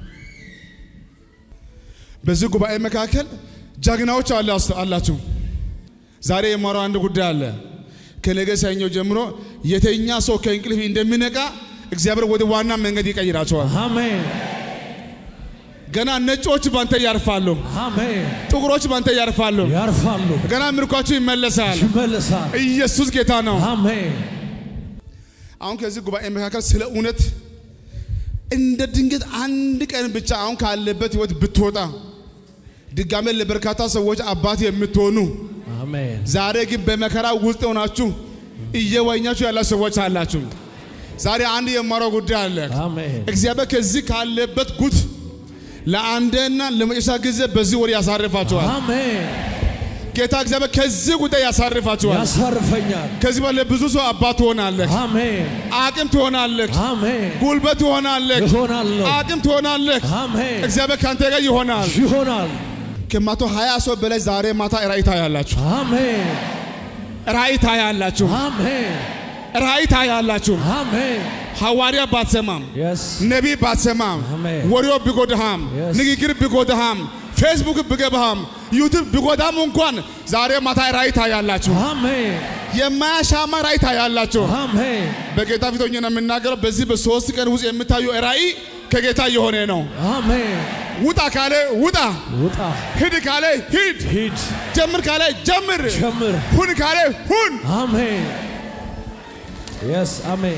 በዚህ ጉባኤ መካከል ጀግናዎች አላ- አላችሁ። ዛሬ የማረው አንድ ጉዳይ አለ። ከነገ ሰኞ ጀምሮ የተኛ ሰው ከእንቅልፍ እንደሚነቃ እግዚአብሔር ወደ ዋና መንገድ ይቀይራቸዋል። አሜን ገና ነጮች ባንተ ያርፋሉ፣ አሜን ጥቁሮች ባንተ ያርፋሉ። ያርፋሉ ገና ምርኳችሁ ይመለሳል። ይመለሳል ኢየሱስ ጌታ ነው። አሜን አሁን ከዚህ ጉባኤ መካከል ስለ እውነት እንደ ድንገት አንድ ቀን ብቻ አሁን ካለበት ህይወት ብትወጣ ድጋሜ ለበርካታ ሰዎች አባት የምትሆኑ አሜን ዛሬ ግን በመከራ ውስጥ ሆናችሁ እየወኛችሁ ያላችሁ ሰዎች አላችሁ። ዛሬ አንድ የማረው ጉዳይ አለ። አሜን እግዚአብሔር ከዚህ ካለበት ጉት ለአንድና ለመጨረሻ ጊዜ በዚህ ወር ያሳርፋችኋል። አሜን ጌታ እግዚአብሔር ከዚህ ጉዳይ ያሳርፋችኋል። ያሳርፈኛል ከዚህ በላይ ብዙ ሰው አባት ትሆናለህ፣ አሜን አቅም ትሆናለህ፣ አሜን ጉልበት ትሆናለህ፣ እሆናለሁ አቅም ትሆናለህ። አሜን እግዚአብሔር ከአንተ ጋር ይሆናል። ይሆናል ከመቶ ሀያ ሰው በላይ ዛሬ ማታ ራእይ ታያላችሁ። አሜን ራእይ ታያላችሁ። አሜን ራእይ ታያላችሁ። አሜን ሐዋርያ ባትሰማም የስ ነቢይ ባትሰማም አሜን። ወሬው ቢጎዳሃም Yes. ንግግር ቢጎዳሃም ፌስቡክ ቢገባሃም ዩቱብ ቢጎዳም እንኳን ዛሬ ማታ ራእይ ታያላችሁ። አሜን የማያሻማ ራእይ ታያላችሁ። አሜን በጌታ ፊት ሆኜ ነው የምናገረው። በዚህ በሶስት ቀን ውስጥ የምታዩ ራእይ ከጌታ የሆነ ነው። አሜን ውጣ ካለ ውጣ፣ ውጣ ሂድ ካለ ሂድ፣ ሂድ ጀምር ካለ ጀምር፣ ጀምር ሁን ካለ ሁን። አሜን የስ አሜን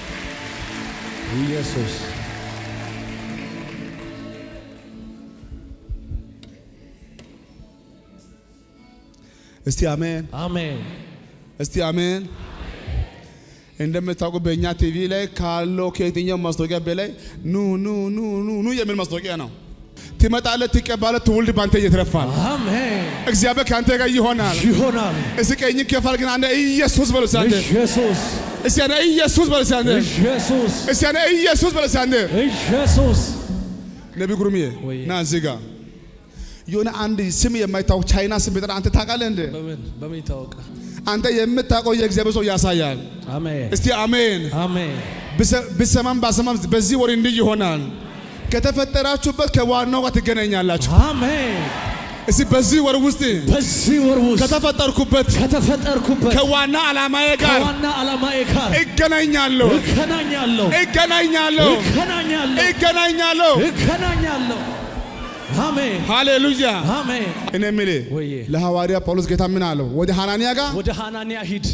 ኢየሱስ እስቲ አሜን፣ አሜን እስቲ አሜን። እንደምታውቁ በእኛ ቲቪ ላይ ካለው ከየትኛው ማስታወቂያ በላይ ኑ ኑ ኑ ኑ ኑ የሚል ማስታወቂያ ነው። ትመጣለህ፣ ትቀባለህ፣ ትውልድ ባንተ እየተረፋል። አሜን እግዚአብሔር ከአንተ ጋር ይሆናል። ይሆናል እስቲ ቀኝ ከፋል ግን አንተ ኢየሱስ በሉ እስቲ አንተ ኢየሱስ እስቲ አንተ ኢየሱስ በሉ እስቲ አንተ ኢየሱስ እስቲ አንተ ኢየሱስ በሉ እስቲ አንተ ኢየሱስ ነቢ ጉሩምዬ ወይ። ና እዚህ ጋር የሆነ አንድ ስም የማይታወቅ ቻይና ስም ቢጠራ አንተ ታውቃለህ እንዴ? በምን በምን ይታወቃል አንተ የምታውቀው የእግዚአብሔር ሰው ያሳያል። አሜን እስቲ አሜን። አሜን ብሰ- ብሰማም ባሰማም በዚህ ወር እንዲህ ይሆናል። ከተፈጠራችሁበት ከዋናው ጋር ትገናኛላችሁ። አሜን እስቲ በዚህ ወር ውስጥ በዚህ ወር ውስጥ ከተፈጠርኩበት ከተፈጠርኩበት ከዋና ዓላማዬ ጋር ከዋና ዓላማዬ ጋር እገናኛለሁ እገናኛለሁ እገናኛለሁ እገናኛለሁ እገናኛለሁ። እገናኛለሁ አሜን ሃሌሉያ። አሜን። እኔ የምልህ ወዬ ለሐዋርያ ጳውሎስ ጌታ ምን አለው? ወደ ሐናንያ ጋር ወደ ሐናንያ ሂድ።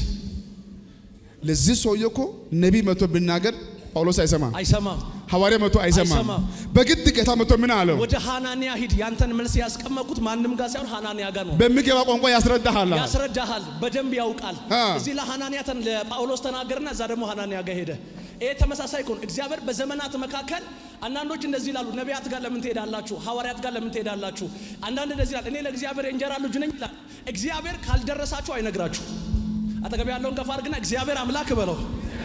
ለዚህ ሰውዬ እኮ ነቢይ መጥቶ ቢናገር ጳውሎስ አይሰማም። አይሰማም። ሐዋርያ መጥቶ አይሰማም። አይሰማም። በግድ ጌታ መጥቶ ምን አለው? ወደ ሐናንያ ሂድ። ያንተን መልስ ያስቀመጥኩት ማንም ጋር ሳይሆን ሐናንያ ጋር ነው። በሚገባ ቋንቋ ያስረዳሃል። ያስረዳሃል፣ በደንብ ያውቃል። አ። እዚህ ለሐናንያ ተን ለጳውሎስ ተናገርና እዛ ደግሞ ሐናንያ ጋር ሄደ። ይሄ ተመሳሳይ ከሆነ እግዚአብሔር በዘመናት መካከል አንዳንዶች እንደዚህ ይላሉ፣ ነቢያት ጋር ለምን ትሄዳላችሁ? ሐዋርያት ጋር ለምን ትሄዳላችሁ? አንዳንድ እንደዚህ ይላል፣ እኔ ለእግዚአብሔር የእንጀራ ልጅ ነኝ ይላል። እግዚአብሔር ካልደረሳችሁ አይነግራችሁ። አጠገብ ያለውን ከፍ አድርግና እግዚአብሔር አምላክ በለው፣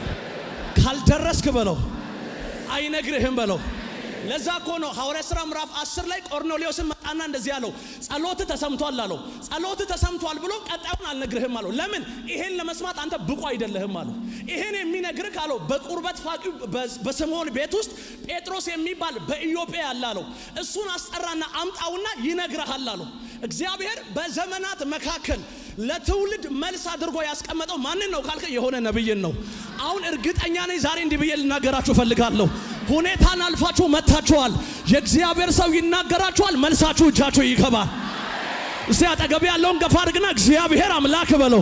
ካልደረስክ በለው አይነግርህም በለው። ለዛ እኮ ነው ሐዋርያ ሥራ ምዕራፍ 10 ላይ ቆርኔሌዎስን መጣና እንደዚህ አለው፣ ጸሎት ተሰምቷል አለው። ጸሎት ተሰምቷል ብሎ ቀጣዩን አልነግርህም አለው። ለምን? ይሄን ለመስማት አንተ ብቁ አይደለህም አለው። ይሄን የሚነግርህ አለው በቁርበት ፋቂው በስምዖን ቤት ውስጥ ጴጥሮስ የሚባል በኢዮጴ ያለ አለው። እሱን አስጠራና አምጣውና ይነግርሃል አለው። እግዚአብሔር በዘመናት መካከል ለትውልድ መልስ አድርጎ ያስቀመጠው ማንን ነው ካልከ የሆነ ነብይን ነው። አሁን እርግጠኛ ነኝ ዛሬ እንዲህ ብዬ ልናገራችሁ እፈልጋለሁ። ሁኔታን አልፋችሁ መጥታችኋል። የእግዚአብሔር ሰው ይናገራችኋል። መልሳችሁ እጃችሁ ይገባል። እስቲ አጠገብ ያለውን ገፋ አድርግና እግዚአብሔር አምላክ በለው፣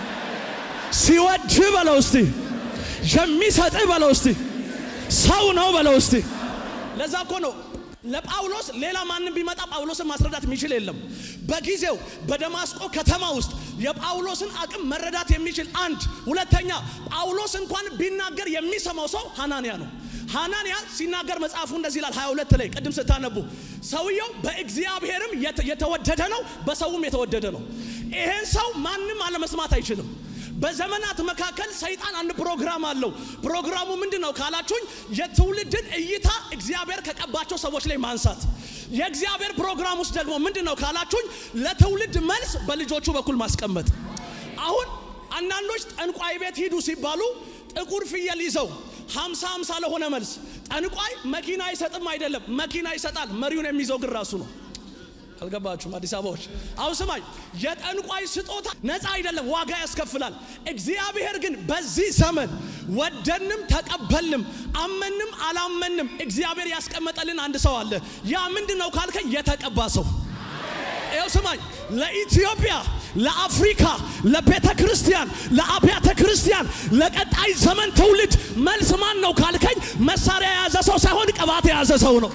ሲወድ በለው፣ እስቲ የሚሰጥ በለው፣ እስቲ ሰው ነው በለው፣ እስቲ ለዛ እኮ ነው ለጳውሎስ ሌላ ማንም ቢመጣ ጳውሎስን ማስረዳት የሚችል የለም። በጊዜው በደማስቆ ከተማ ውስጥ የጳውሎስን አቅም መረዳት የሚችል አንድ፣ ሁለተኛ ጳውሎስ እንኳን ቢናገር የሚሰማው ሰው ሐናንያ ነው። ሐናንያ ሲናገር መጽሐፉ እንደዚህ ይላል 22 ላይ ቅድም ስታነቡ ሰውየው በእግዚአብሔርም የተ- የተወደደ ነው፣ በሰውም የተወደደ ነው። ይሄን ሰው ማንም አለመስማት አይችልም። በዘመናት መካከል ሰይጣን አንድ ፕሮግራም አለው። ፕሮግራሙ ምንድን ነው ካላችሁኝ፣ የትውልድን እይታ እግዚአብሔር ከቀባቸው ሰዎች ላይ ማንሳት። የእግዚአብሔር ፕሮግራም ውስጥ ደግሞ ምንድን ነው ካላችሁኝ፣ ለትውልድ መልስ በልጆቹ በኩል ማስቀመጥ። አሁን አንዳንዶች ጠንቋይ ቤት ሂዱ ሲባሉ ጥቁር ፍየል ይዘው ሀምሳ ሀምሳ ለሆነ መልስ ጠንቋይ መኪና አይሰጥም አይደለም፣ መኪና ይሰጣል። መሪውን የሚይዘው ግን ራሱ ነው። አልገባችሁም? አዲስ አበባዎች አሁን ስማኝ፣ የጠንቋይ ስጦታ ነፃ አይደለም፣ ዋጋ ያስከፍላል። እግዚአብሔር ግን በዚህ ዘመን ወደንም ተቀበልንም አመንም አላመንም እግዚአብሔር ያስቀመጠልን አንድ ሰው አለ። ያ ምንድን ነው ካልከኝ የተቀባ ሰው ይኸው ስማኝ፣ ለኢትዮጵያ፣ ለአፍሪካ፣ ለቤተ ክርስቲያን፣ ለአብያተ ክርስቲያን፣ ለቀጣይ ዘመን ትውልድ መልስ ማን ነው ካልከኝ መሳሪያ የያዘ ሰው ሳይሆን ቅባት የያዘ ሰው ነው።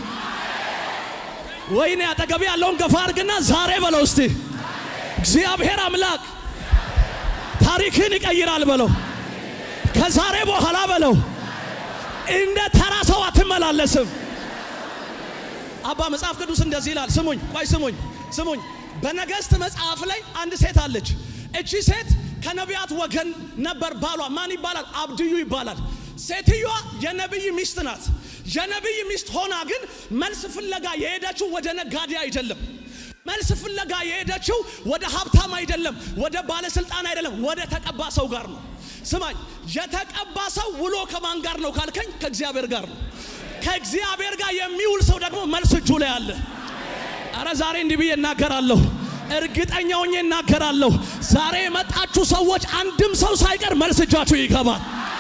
ወይኔ አጠገቤ ያለውን ገፋ አድርግና ዛሬ በለው እስቲ እግዚአብሔር አምላክ ታሪክን ይቀይራል በለው። ከዛሬ በኋላ በለው እንደ ተራ ሰው አትመላለስም። አባ መጽሐፍ ቅዱስ እንደዚህ ይላል። ስሙኝ፣ ቆይ ስሙኝ፣ ስሙኝ። በነገሥት መጽሐፍ ላይ አንድ ሴት አለች። እቺ ሴት ከነቢያት ወገን ነበር። ባሏ ማን ይባላል? አብድዩ ይባላል። ሴትዮዋ የነቢይ ሚስት ናት። የነቢይ ሚስት ሆና ግን መልስ ፍለጋ የሄደችው ወደ ነጋዴ አይደለም። መልስ ፍለጋ የሄደችው ወደ ሀብታም አይደለም፣ ወደ ባለስልጣን አይደለም፣ ወደ ተቀባ ሰው ጋር ነው። ስማኝ፣ የተቀባ ሰው ውሎ ከማን ጋር ነው ካልከኝ፣ ከእግዚአብሔር ጋር ነው። ከእግዚአብሔር ጋር የሚውል ሰው ደግሞ መልስ እጁ ላይ አለ። አረ ዛሬ እንዲህ ብዬ እናገራለሁ፣ እርግጠኛ ሆኜ እናገራለሁ። ዛሬ የመጣችሁ ሰዎች አንድም ሰው ሳይቀር መልስ እጃችሁ ይገባል።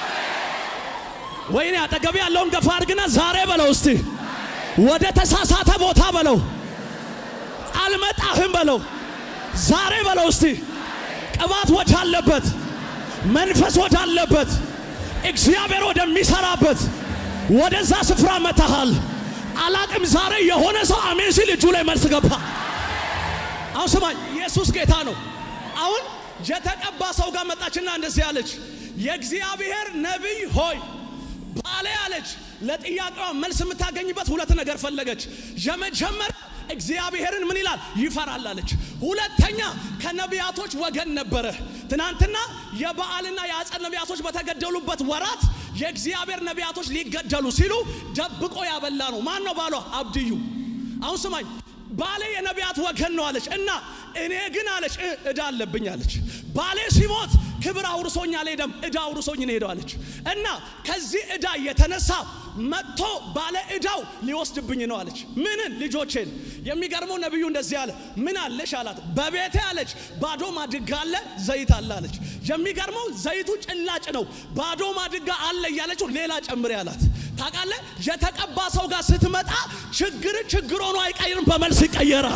ወይኔ አጠገቤ ያለውን ገፋ አድርግና ዛሬ በለው እስቲ ወደ ተሳሳተ ቦታ በለው አልመጣህም በለው ዛሬ በለው እስቲ ቅባት ወዳለበት መንፈስ ወዳለበት እግዚአብሔር ወደሚሰራበት ወደዛ ስፍራ መታሃል። አላቅም ዛሬ የሆነ ሰው አሜን ሲል እጁ ላይ መልስ ገባ። አሁን ስማኝ፣ ኢየሱስ ጌታ ነው። አሁን የተቀባ ሰው ጋር መጣችና እንደዚህ አለች፣ የእግዚአብሔር ነቢይ ሆይ ባሌ አለች። ለጥያቄዋ መልስ የምታገኝበት ሁለት ነገር ፈለገች። የመጀመሪያ እግዚአብሔርን ምን ይላል ይፈራል አለች። ሁለተኛ ከነቢያቶች ወገን ነበረ። ትናንትና የበዓልና የአጸድ ነቢያቶች በተገደሉበት ወራት የእግዚአብሔር ነቢያቶች ሊገደሉ ሲሉ ደብቆ ያበላ ነው። ማን ነው ባሏ? አብድዩ። አሁን ስማኝ ባሌ የነቢያት ወገን ነው አለች እና እኔ ግን አለች እ- ዕዳ አለብኝ አለች። ባሌ ሲሞት ክብር አውርሶኝ አልሄደም፣ ዕዳ አውርሶኝ ነው ሄደው አለች እና ከዚህ ዕዳ የተነሳ መጥቶ ባለ ዕዳው ሊወስድብኝ ነው አለች። ምንን? ልጆቼን። የሚገርመው ነቢዩ እንደዚህ አለ። ምን አለሽ አላት። በቤቴ አለች ባዶ ማድጋ አለ፣ ዘይት አለ አለች። የሚገርመው ዘይቱ ጭላጭ ነው። ባዶ ማድጋ አለ እያለችው ሌላ ጨምሬ አላት። ታውቃለህ? የተቀባ ሰው ጋር ስትመጣ ችግር ችግር ሆኖ አይቀይርም፣ በመልስ ይቀየራል።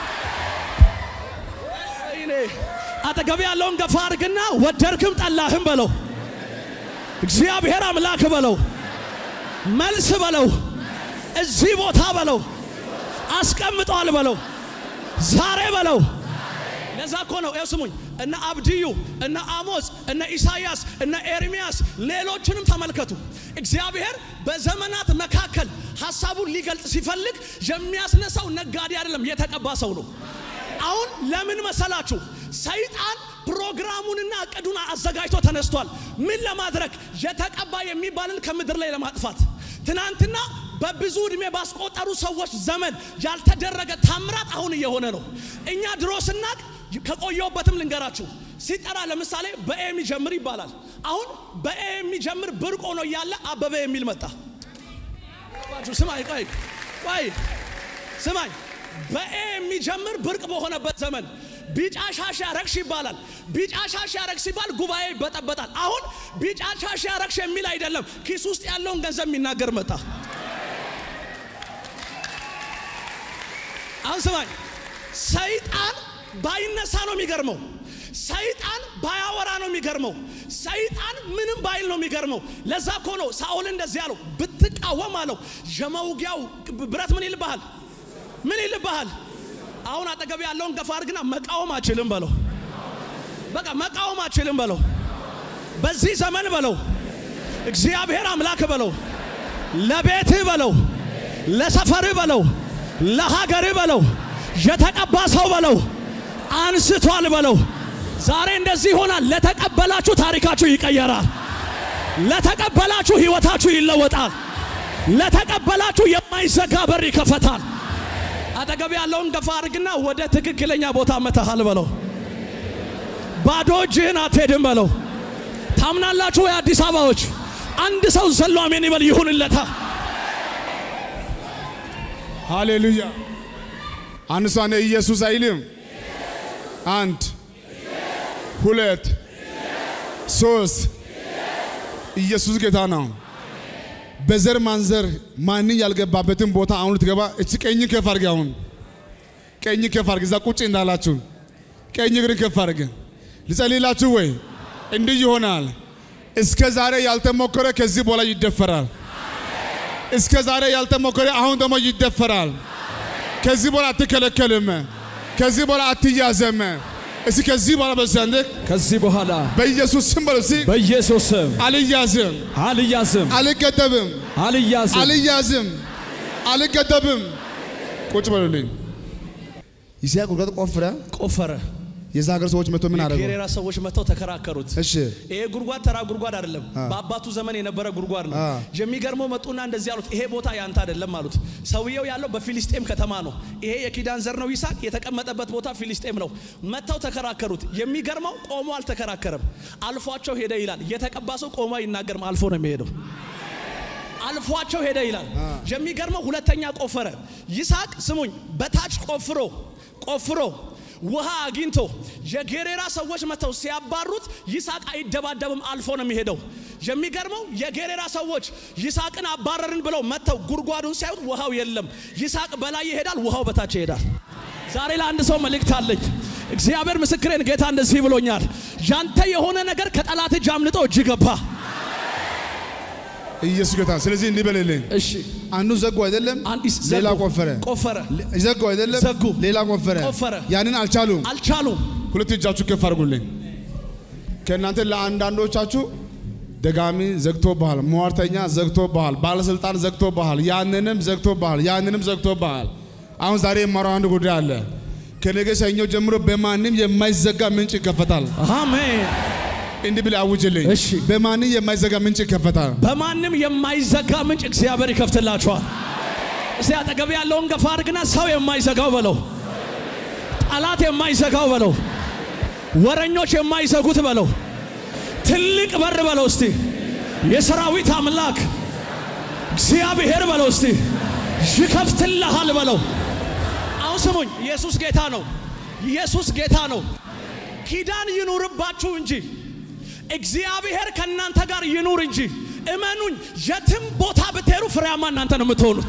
ወይኔ አጠገብ ያለውን ገፋ አድርግና ወደድክም ጠላህም በለው፣ እግዚአብሔር አምላክ በለው፣ መልስ በለው፣ እዚህ ቦታ በለው፣ አስቀምጧል በለው፣ ዛሬ በለው። ለዛ እኮ ነው ይኸው ስሙኝ፣ እነ አብድዩ እነ አሞጽ እነ ኢሳይያስ እነ ኤርሚያስ ሌሎችንም ተመልከቱ። እግዚአብሔር በዘመናት መካከል ሐሳቡን ሊገልጽ ሲፈልግ የሚያስነሳው ነጋዴ አይደለም፣ የተቀባ ሰው ነው። አሁን ለምን መሰላችሁ? ሰይጣን ፕሮግራሙንና እቅዱን አዘጋጅቶ ተነስቷል። ምን ለማድረግ? የተቀባ የሚባልን ከምድር ላይ ለማጥፋት። ትናንትና በብዙ ዕድሜ ባስቆጠሩ ሰዎች ዘመን ያልተደረገ ታምራት አሁን እየሆነ ነው። እኛ ድሮ ስናቅ ከቆየውበትም ልንገራችሁ ሲጠራ ለምሳሌ በኤ የሚጀምር ይባላል። አሁን በኤ የሚጀምር ብርቅ ሆኖ እያለ አበበ የሚል መጣ። ስማኝ ቆይ ቆይ ስማኝ በኤ የሚጀምር ብርቅ በሆነበት ዘመን ቢጫ ሻሽ ያረግሽ ይባላል። ቢጫ ሻሽ ያረግሽ ሲባል ጉባኤ ይበጠበጣል። አሁን ቢጫ ሻሽ ያረግሽ የሚል አይደለም፣ ኪስ ውስጥ ያለውን ገንዘብ የሚናገር መጣ። አሁን ስማኝ፣ ሰይጣን ባይነሳ ነው የሚገርመው። ሰይጣን ባያወራ ነው የሚገርመው። ሰይጣን ምንም ባይል ነው የሚገርመው። ለዛ እኮ ነው ሳኦል እንደዚህ ያለው፣ ብትቃወም አለው የመውጊያው ብረት ምን ይልብሃል? ምን ይልብሃል? አሁን አጠገብ ያለውን ገፋ አድርግና መቃወም አችልም በለው። በቃ መቃወም አችልም በለው። በዚህ ዘመን በለው እግዚአብሔር አምላክ በለው፣ ለቤትህ በለው፣ ለሰፈርህ በለው፣ ለሀገርህ በለው፣ የተቀባ ሰው በለው፣ አንስቷል በለው። ዛሬ እንደዚህ ይሆናል። ለተቀበላችሁ ታሪካችሁ ይቀየራል። ለተቀበላችሁ ህይወታችሁ ይለወጣል። ለተቀበላችሁ የማይዘጋ በር ይከፈታል። አጠገብ ያለውን ገፋ አድርግና ወደ ትክክለኛ ቦታ መተሃል በለው። ባዶ እጅህን አትሄድም በለው። ታምናላችሁ ወይ አዲስ አበባዎች? አንድ ሰው ዘሎ አሜን ይበል ይሁንለታ። ሃሌሉያ። አንድ ሰው እኔ ኢየሱስ አይልም። አንድ ሁለት ሶስት ኢየሱስ ጌታ ነው። በዘር ማንዘር ማንን ያልገባበትን ቦታ አሁን ልትገባ እቺ ቀኝ ከፍ አድርግ። አሁን ቀኝ ከፍ አድርግ። እዛ ቁጭ እንዳላችሁ ቀኝ እግር ከፍ አድርግ። ልጸልይላችሁ ወይ? እንዲህ ይሆናል። እስከ ዛሬ ያልተሞከረ ከዚህ በኋላ ይደፈራል። እስከ ዛሬ ያልተሞከረ አሁን ደግሞ ይደፈራል። ከዚህ በኋላ አትከለከልም። ከዚህ በኋላ አትያዘም። እስኪ ከዚህ በኋላ በዘንድ ከዚህ በኋላ በኢየሱስ ስም በሉ እስኪ በኢየሱስ ስም አልያዝም፣ አልያዝም፣ አልገደብም፣ አልያዝም፣ አልያዝም፣ አልገደብም። ቁጭ በሉልኝ። ይስሐቅ ጉድጓድ ቆፍረ ቆፈረ። የዛ ሀገር ሰዎች መጥቶ ምን አደረገው? የጌሬራ ሰዎች መጥተው ተከራከሩት። እሺ ይሄ ጉድጓድ ተራ ጉድጓድ አይደለም፣ በአባቱ ዘመን የነበረ ጉድጓድ ነው። አ። የሚገርመው መጡና እንደዚህ አሉት፣ ይሄ ቦታ ያንተ አይደለም አሉት። ሰውየው ያለው በፊሊስጤም ከተማ ነው። ይሄ የኪዳን ዘር ነው ይስሐቅ፣ የተቀመጠበት ቦታ ፊሊስጤም ነው። መጥተው ተከራከሩት። የሚገርመው ቆሞ አልተከራከረም፣ አልፏቸው ሄደ ይላል። የተቀባ ሰው ቆሞ አይናገርም፣ አልፎ ነው የሚሄደው። አልፏቸው ሄደ ይላል። የሚገርመው ሁለተኛ ቆፈረ። ይስሐቅ ስሙኝ፣ በታች ቆፍሮ ቆፍሮ ውሃ አግኝቶ የጌሬራ ሰዎች መጥተው ሲያባሩት ይስሐቅ አይደባደብም፣ አልፎ ነው የሚሄደው። የሚገርመው የጌሬራ ሰዎች ይስሐቅን አባረርን ብለው መጥተው ጉድጓዱን ሲያዩት ውሃው የለም። ይስሐቅ በላይ ይሄዳል፣ ውሃው በታች ይሄዳል። ዛሬ ለአንድ ሰው መልእክት አለኝ። እግዚአብሔር ምስክሬን፣ ጌታ እንደዚህ ብሎኛል። ያንተ የሆነ ነገር ከጠላት እጅ አምልጦ እጅ ገባ። ኢየሱስ ጌታ። ስለዚህ እንዲህ በልልኝ። እሺ አንዱ ዘጉ አይደለም፣ አንዲስ ሌላ ዘጉ፣ ቆፈረ። ቆፈረ ዘጉ አይደለም፣ ዘጉ፣ ሌላ ቆፈረ። ቆፈረ። ያንን አልቻሉም። አልቻሉም። ሁለት እጃችሁ ከፍ አድርጉልኝ። ከእናንተ ለአንዳንዶቻችሁ ደጋሚ ዘግቶብሃል፣ ሟርተኛ ዘግቶብሃል፣ ባለስልጣን ዘግቶብሃል፣ ያንንም ዘግቶብሃል፣ ያንንም ዘግቶብሃል። አሁን ዛሬ የማረው አንድ ጉዳይ አለ። ከነገ ሰኞ ጀምሮ በማንም የማይዘጋ ምንጭ ይከፈታል። አሜን። እንዲህ ብለህ አውጅልኝ። እሺ። በማንም የማይዘጋ ምንጭ ይከፈታል። በማንም የማይዘጋ ምንጭ እግዚአብሔር ይከፍትላችኋል። እስቲ አጠገብ ያለውን ገፋ አድርግና ሰው የማይዘጋው በለው፣ ጠላት የማይዘጋው በለው፣ ወረኞች የማይዘጉት በለው፣ ትልቅ በር በለው። እስቲ የሰራዊት አምላክ እግዚአብሔር በለው። እስቲ ይከፍትልሃል በለው። አሁን ስሙኝ፣ ኢየሱስ ጌታ ነው። ኢየሱስ ጌታ ነው። ኪዳን ይኑርባችሁ እንጂ እግዚአብሔር ከእናንተ ጋር ይኑር እንጂ እመኑኝ፣ የትም ቦታ ብትሄዱ ፍሬያማ እናንተ ነው የምትሆኑት።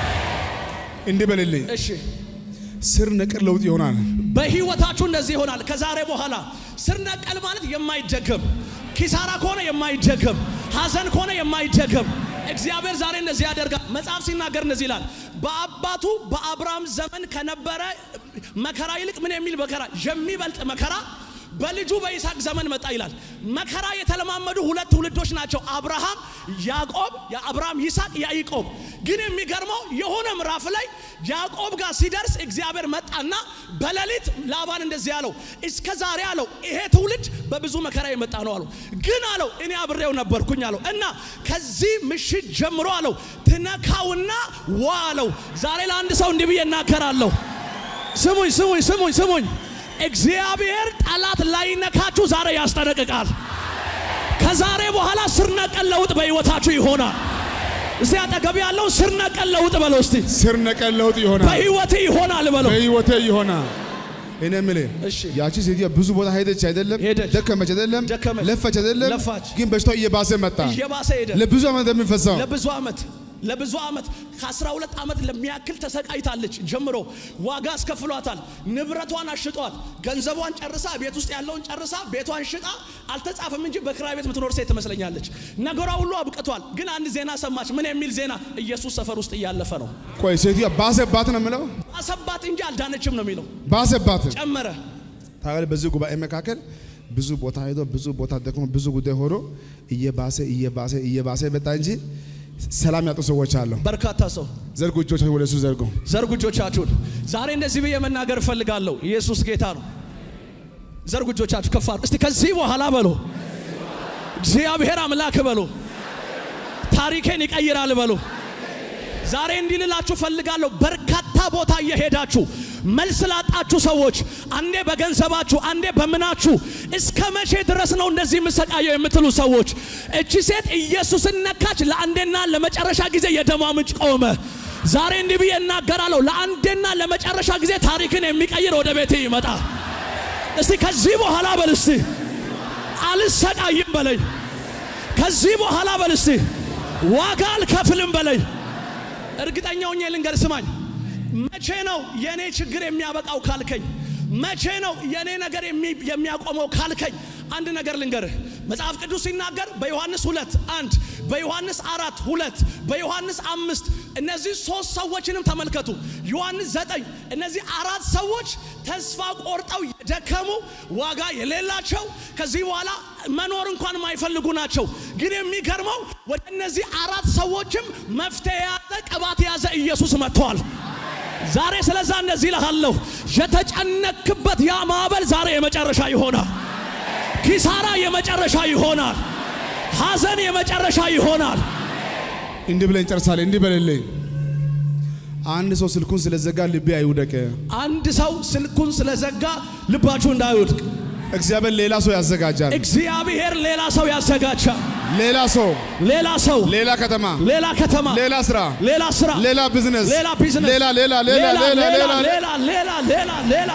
እንዲህ በልልኝ፣ እሺ ስር ነቀል ለውጥ ይሆናል። በህይወታችሁ እንደዚህ ይሆናል። ከዛሬ በኋላ ስር ነቀል ማለት የማይደገም ኪሳራ ከሆነ የማይደገም ሐዘን ከሆነ የማይደገም እግዚአብሔር ዛሬ እንደዚህ ያደርጋል። መጽሐፍ ሲናገር እንደዚህ ይላል፣ በአባቱ በአብርሃም ዘመን ከነበረ መከራ ይልቅ ምን የሚል መከራ የሚበልጥ መከራ በልጁ በይስሐቅ ዘመን መጣ ይላል። መከራ የተለማመዱ ሁለት ትውልዶች ናቸው፣ አብርሃም ያዕቆብ፣ የአብርሃም ይስሐቅ፣ ያዕቆብ። ግን የሚገርመው የሆነ ምዕራፍ ላይ ያዕቆብ ጋር ሲደርስ እግዚአብሔር መጣና በሌሊት ላባን እንደዚህ አለው፣ እስከ ዛሬ አለው ይሄ ትውልድ በብዙ መከራ የመጣ ነው አለው። ግን አለው እኔ አብሬው ነበርኩኝ አለው እና ከዚህ ምሽት ጀምሮ አለው ትነካውና ዋ አለው። ዛሬ ለአንድ ሰው እንዲህ ብዬ እናገራለሁ። ስሙኝ ስሙኝ ስሙኝ ስሙኝ እግዚአብሔር ጠላት ላይነካችሁ ዛሬ ያስጠነቅቃል። ከዛሬ በኋላ ስር ነቀል ለውጥ በሕይወታችሁ ይሆናል። እዚህ አጠገብ ያለው ስር ነቀል ለውጥ በለው እስቲ። ስር ነቀል ለውጥ ይሆናል። በሕይወቴ ይሆናል በለው። በህይወቴ ይሆናል። እኔ የምልህ እሺ። ያቺ ሴትዮ ብዙ ቦታ ሄደች አይደለም፣ ሄደች። ደከመች አይደለም፣ ደከመች። ለፈች አይደለም፣ ለፋች። ግን በሽታው እየባሰ መጣ። እየባሰ ሄደ። ለብዙ ዓመት የሚፈሳው ለብዙ ዓመት ለብዙ ዓመት ከ12 ዓመት ለሚያክል ተሰቃይታለች። ጀምሮ ዋጋ አስከፍሏታል። ንብረቷን አሽጧል። ገንዘቧን ጨርሳ ቤት ውስጥ ያለውን ጨርሳ ቤቷን ሽጣ አልተጻፈም እንጂ በክራይ ቤት የምትኖር ሴት ትመስለኛለች። ነገሯ ሁሉ አብቅቷል። ግን አንድ ዜና ሰማች። ምን የሚል ዜና? ኢየሱስ ሰፈር ውስጥ እያለፈ ነው። ቆይ ሴትዮ ባሰባት ነው የምለው፣ አሰባት እንጂ አልዳነችም ነው የሚለው። ባሰባት ጨመረ። ታዲያ በዚህ ጉባኤ መካከል ብዙ ቦታ ሄዶ ብዙ ቦታ ደክሞ ብዙ ጉዳይ ሆኖ እየባሰ እየባሰ እየባሰ መጣ እንጂ ሰላም ያጡ ሰዎች አሉ። በርካታ ሰው ዘርጉ እጆቻችሁ ወደ እሱ ዘርጉ። ዘርጉ እጆቻችሁን። ዛሬ እንደዚህ ብዬ መናገር እፈልጋለሁ። ኢየሱስ ጌታ ነው። ዘርጉ እጆቻችሁ ከፍ አድርጉ። እስቲ ከዚህ በኋላ በሎ እግዚአብሔር አምላክ በሎ ታሪኬን ይቀይራል በሎ። ዛሬ እንዲህ ልላችሁ ፈልጋለሁ። በርካታ ቦታ እየሄዳችሁ መልስ ላጣችሁ ሰዎች አንዴ በገንዘባችሁ አንዴ በምናችሁ እስከ መቼ ድረስ ነው እንደዚህ የምሰቃየው የምትሉ ሰዎች እቺ ሴት ኢየሱስን ነካች። ለአንዴና ለመጨረሻ ጊዜ የደሟ ምንጭ ቆመ። ዛሬ እንዲህ ብዬ እናገራለሁ። ለአንዴና ለመጨረሻ ጊዜ ታሪክን የሚቀይር ወደ ቤቴ ይመጣ። እስቲ ከዚህ በኋላ በል እስቲ አልሰቃይም በለኝ። ከዚህ በኋላ በል እስቲ ዋጋ አልከፍልም በለኝ። እርግጠኛ ሆኜ ልንገር፣ ስማኝ። መቼ ነው የኔ ችግር የሚያበቃው ካልከኝ፣ መቼ ነው የኔ ነገር የሚ- የሚያቆመው ካልከኝ፣ አንድ ነገር ልንገርህ። መጽሐፍ ቅዱስ ሲናገር በዮሐንስ ሁለት አንድ በዮሐንስ አራት ሁለት በዮሐንስ አምስት እነዚህ ሶስት ሰዎችንም ተመልከቱ። ዮሐንስ ዘጠኝ እነዚህ አራት ሰዎች ተስፋ ቆርጠው የደከሙ ዋጋ የሌላቸው ከዚህ በኋላ መኖር እንኳን የማይፈልጉ ናቸው። ግን የሚገርመው ወደ እነዚህ አራት ሰዎችም መፍትሄ የያዘ ቅባት የያዘ ኢየሱስ መጥተዋል። ዛሬ ስለዛ እንደዚህ እልሃለሁ፣ የተጨነክበት ያ ማዕበል ዛሬ የመጨረሻ ይሆናል። ኪሳራ የመጨረሻ ይሆናል። ሐዘን የመጨረሻ ይሆናል። እንዲህ ብለን እንጨርሳለን። እንዲህ በልልኝ። አንድ ሰው ስልኩን ስለዘጋ ልቤ አይውደቅ። አንድ ሰው ስልኩን ስለዘጋ ልባችሁ እንዳይወድቅ እግዚአብሔር ሌላ ሰው ያዘጋጃል። እግዚአብሔር ሌላ ሰው ያዘጋጃል። ሌላ ሰው፣ ሌላ ሰው፣ ሌላ ከተማ፣ ሌላ ከተማ፣ ሌላ ስራ፣ ሌላ ስራ፣ ሌላ ቢዝነስ፣ ሌላ ቢዝነስ፣ ሌላ ሌላ ሌላ ሌላ ሌላ ሌላ ሌላ ሌላ ሌላ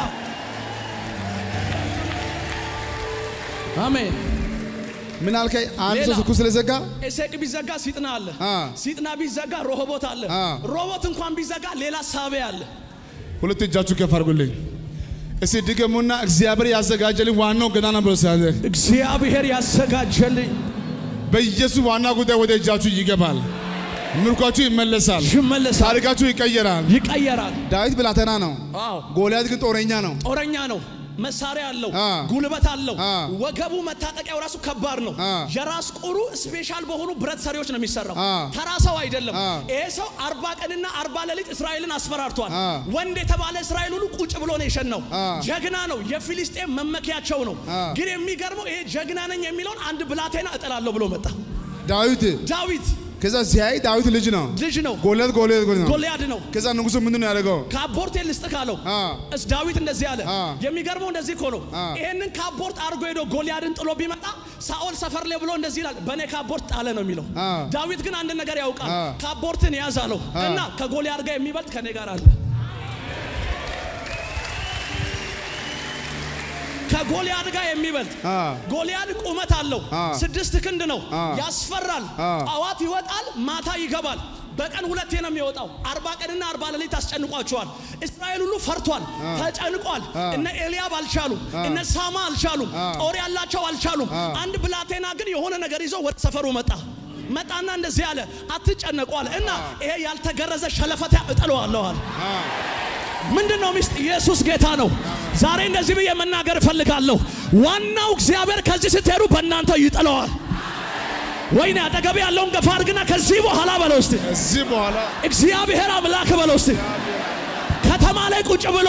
አሜን። ምን አልከኝ? አንድ ሰው ሌላ። ስልኩን ስለዘጋ ኤሴቅ ቢዘጋ ሲጥና አለ። አ። ሲጥና ቢዘጋ ሮሆቦት አለ። አ። ሮቦት እንኳን ቢዘጋ ሌላ ሳቤ አለ። ሁለት እጃችሁ ከፍ አድርጉልኝ። እስቲ ድገሙና እግዚአብሔር ያዘጋጀልኝ ዋናው ገና ነው ብሎ ሲያዘ እግዚአብሔር ያዘጋጀልኝ በኢየሱስ ዋና ጉዳይ ወደ እጃችሁ ይገባል። ምርኳችሁ ይመለሳል። ይመለሳል፣ ታሪካችሁ ይቀየራል። ይቀየራል። ዳዊት ብላቴና ነው። አዎ ጎልያድ ግን ጦረኛ ነው። ጦረኛ ነው። መሳሪያ አለው፣ አ። ጉልበት አለው። አ። ወገቡ መታጠቂያው ራሱ ከባድ ነው። አ። የራስ ቁሩ ስፔሻል በሆኑ ብረት ሰሪዎች ነው የሚሰራው። አ። ተራ ሰው አይደለም። አ። ይሄ ሰው አርባ ቀንና አርባ ሌሊት እስራኤልን አስፈራርቷል። አ። ወንድ የተባለ እስራኤል ሁሉ ቁጭ ብሎ ነው የሸናው። አ። ጀግና ነው። የፊሊስጤም መመኪያቸው ነው። አ። ግን የሚገርመው ይሄ ጀግና ነኝ የሚለውን አንድ ብላቴና እጥላለሁ ብሎ መጣ። ዳዊት ዳዊት ከዛ ሲያይ ዳዊት ልጅ ነው። ልጅ ነው፣ ጎልያድ ጎልያድ ጎልያድ ነው። ጎልያድ ነው። ከዛ ንጉሱ ምንድን ነው ያደረገው? ካፖርት ልስጥ ካለው አ። እስ ዳዊት እንደዚህ አለ። አ። የሚገርመው እንደዚህ እኮ ነው። አ። ይሄንን ካፖርት አድርጎ ሄዶ ጎልያድን ጥሎ ቢመጣ ሳኦል ሰፈር ላይ ብሎ እንደዚህ ይላል፣ በእኔ ካፖርት ጣለ ነው የሚለው። አ። ዳዊት ግን አንድ ነገር ያውቃል። አ። ካፖርትን ያዝ አለው አ። እና ከጎልያድ ጋር የሚበልጥ ከኔ ጋር አለ። ከጎልያድ ጋር የሚበልጥ አ ጎልያድ ቁመት አለው፣ አ ስድስት ክንድ ነው፣ አ ያስፈራል። አ ጠዋት ይወጣል፣ ማታ ይገባል። በቀን ሁለቴ ነው የሚወጣው። አርባ ቀንና አርባ ሌሊት አስጨንቋቸዋል። እስራኤል ሁሉ ፈርቷል፣ ተጨንቋል። እነ ኤልያብ አልቻሉም፣ እነ ሳማ አልቻሉም፣ ጦር ያላቸው አልቻሉም። አንድ ብላቴና ግን የሆነ ነገር ይዞ ወደ ሰፈሩ መጣ። መጣና እንደዚህ አለ፣ አትጨነቁ አለ እና ይሄ ያልተገረዘ ሸለፈታ እጥለዋለሁ አለ። ምንድን ነው ሚስጥ? ኢየሱስ ጌታ ነው። ዛሬ እንደዚህ ብዬ መናገር እፈልጋለሁ። ዋናው እግዚአብሔር ከዚህ ስትሄዱ በእናንተ ይጥለዋል። ወይኔ አጠገብ ያለውን ገፋ አድርግና ከዚህ በኋላ በለው እስቲ እዚህ በኋላ እግዚአብሔር አምላክ በለው እስቲ ከተማ ላይ ቁጭ ብሎ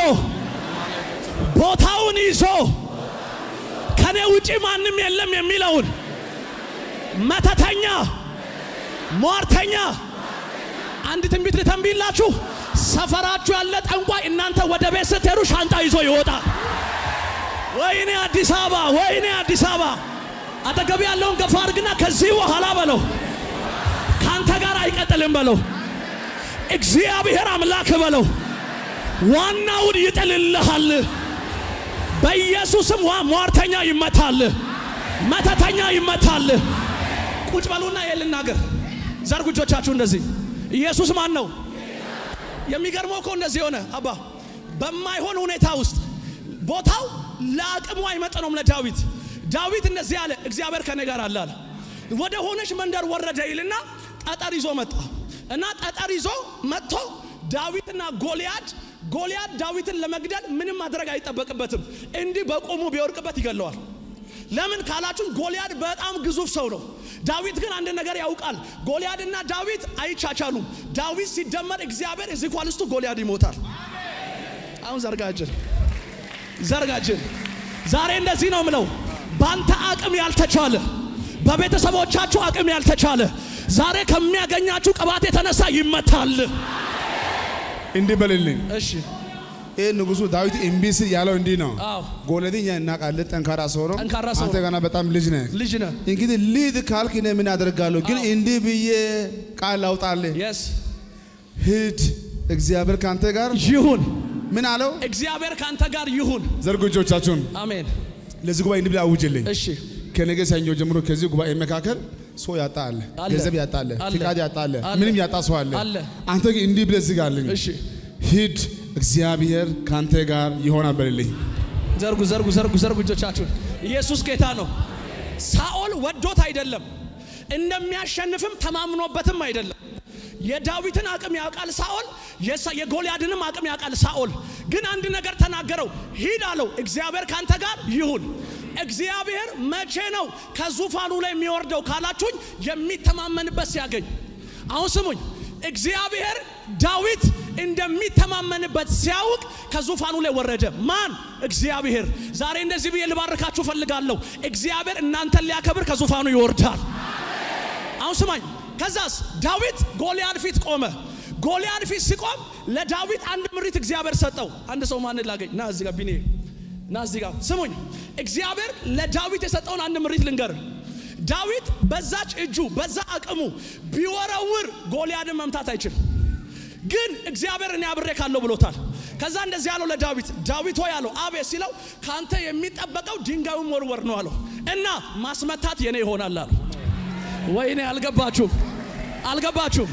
ቦታውን ይዞ ከኔ ውጪ ማንም የለም የሚለውን መተተኛ ሟርተኛ አንድ ትንቢት ልተንብይላችሁ። ሰፈራችሁ ያለ ጠንቋይ እናንተ ወደ ቤት ስትሄዱ ሻንጣ ይዞ ይወጣል። ወይኔ አዲስ አበባ፣ ወይኔ አዲስ አበባ። አጠገብ ያለውን ገፋ አድርግና ከዚህ በኋላ በለው ካንተ ጋር አይቀጥልም በለው። እግዚአብሔር አምላክ በለው ዋናውን ይጥልልሃል። በኢየሱስም ዋ- ሟርተኛ ይመታል፣ መተተኛ ይመታል። ቁጭ በሉና ይሄን ልናገር። ዘርጉ እጆቻችሁ እንደዚህ። ኢየሱስ ማን ነው? የሚገርመው እኮ እንደዚህ የሆነ አባ በማይሆን ሁኔታ ውስጥ ቦታው ለአቅሙ አይመጥነውም ለዳዊት። ዳዊት እንደዚህ አለ፣ እግዚአብሔር ከኔ ጋር አለ አለ። ወደ ሆነች መንደር ወረደ ይልና ጠጠር ይዞ መጣ እና ጠጠር ይዞ መጥቶ ዳዊትና ጎልያድ ጎልያድ ዳዊትን ለመግደል ምንም ማድረግ አይጠበቅበትም። እንዲህ በቆሙ ቢወድቅበት ይገለዋል። ለምን ካላችሁን ጎልያድ በጣም ግዙፍ ሰው ነው። ዳዊት ግን አንድ ነገር ያውቃል። ጎልያድና ዳዊት አይቻቻሉም። ዳዊት ሲደመር እግዚአብሔር እዚህ ኳልስቱ ጎልያድ ይሞታል። አሁን ዘርጋጅን ዘርጋጅን ዛሬ እንደዚህ ነው ምለው፣ ባንተ አቅም ያልተቻለ በቤተሰቦቻችሁ አቅም ያልተቻለ ዛሬ ከሚያገኛችሁ ቅባት የተነሳ ይመታል። እንዲህ በልልኝ። እሺ ይህ ንጉሱ ዳዊት እምቢ ሲል ያለው እንዲህ ነው። አዎ ጎልያድን እኛ እናውቃለን፣ ጠንካራ ሰው ነው። ጠንካራ ሰው አንተ ነው። ገና በጣም ልጅ ነህ። ልጅ ነህ። እንግዲህ ልሂድ ካልክ እኔ ምን አደርጋለሁ? ግን እንዲህ ብዬ ቃል ላውጣልህ፣ የስ ሂድ፣ እግዚአብሔር ካንተ ጋር ይሁን፣ ምን አለው? እግዚአብሔር ካንተ ጋር ይሁን። ዘርጉ እጆቻችሁን አሜን። ለዚህ ጉባኤ እንዲህ ብለህ አውጅልኝ። እሺ ከነገ ሰኞ ጀምሮ ከዚህ ጉባኤ መካከል ሰው ያጣ አለ፣ አለ። ገንዘብ ያጣ አለ፣ አለ። ፍቃድ ያጣ አለ፣ አለ። ምንም ያጣ ሰው አለ። አለ። አንተ ግን እንዲህ ብለህ ዝጋልኝ፣ እሺ ሂድ፣ እግዚአብሔር ካንተ ጋር ይሆናል በልልኝ። ዘርጉ ዘርጉ ዘርጉ ዘርጉ እጆቻችሁን። ኢየሱስ ጌታ ነው። ሳኦል ወዶት አይደለም፣ እንደሚያሸንፍም ተማምኖበትም አይደለም። የዳዊትን አቅም ያውቃል ሳኦል፣ የሳ- የጎልያድንም አቅም ያውቃል ሳኦል። ግን አንድ ነገር ተናገረው፣ ሂድ አለው፣ እግዚአብሔር ካንተ ጋር ይሁን። እግዚአብሔር መቼ ነው ከዙፋኑ ላይ የሚወርደው ካላችሁኝ፣ የሚተማመንበት ሲያገኝ። አሁን ስሙኝ፣ እግዚአብሔር ዳዊት እንደሚተማመንበት ሲያውቅ ከዙፋኑ ላይ ወረደ። ማን? እግዚአብሔር። ዛሬ እንደዚህ ብዬ ልባርካችሁ ፈልጋለሁ። እግዚአብሔር እናንተን ሊያከብር ከዙፋኑ ይወርዳል። አሁን ስማኝ። ከዛስ ዳዊት ጎልያድ ፊት ቆመ። ጎልያድ ፊት ሲቆም ለዳዊት አንድ ምሪት እግዚአብሔር ሰጠው። አንድ ሰው ማንን ላገኝ? ና እዚህ ጋር ቢኔ ና እዚህ ጋር ስሙኝ። እግዚአብሔር ለዳዊት የሰጠውን አንድ ምሪት ልንገር። ዳዊት በዛች እጁ በዛ አቅሙ ቢወረውር ጎልያድን መምታት አይችልም። ግን እግዚአብሔር እኔ አብሬ ካለው ብሎታል። ከዛ እንደዚህ ያለው ለዳዊት ዳዊት ሆይ አለው አቤት ሲለው ካንተ የሚጠበቀው ድንጋዩን ወርወር ነው አለው እና ማስመታት የኔ ይሆናል አለው። ወይኔ አልገባችሁም፣ አልገባችሁም።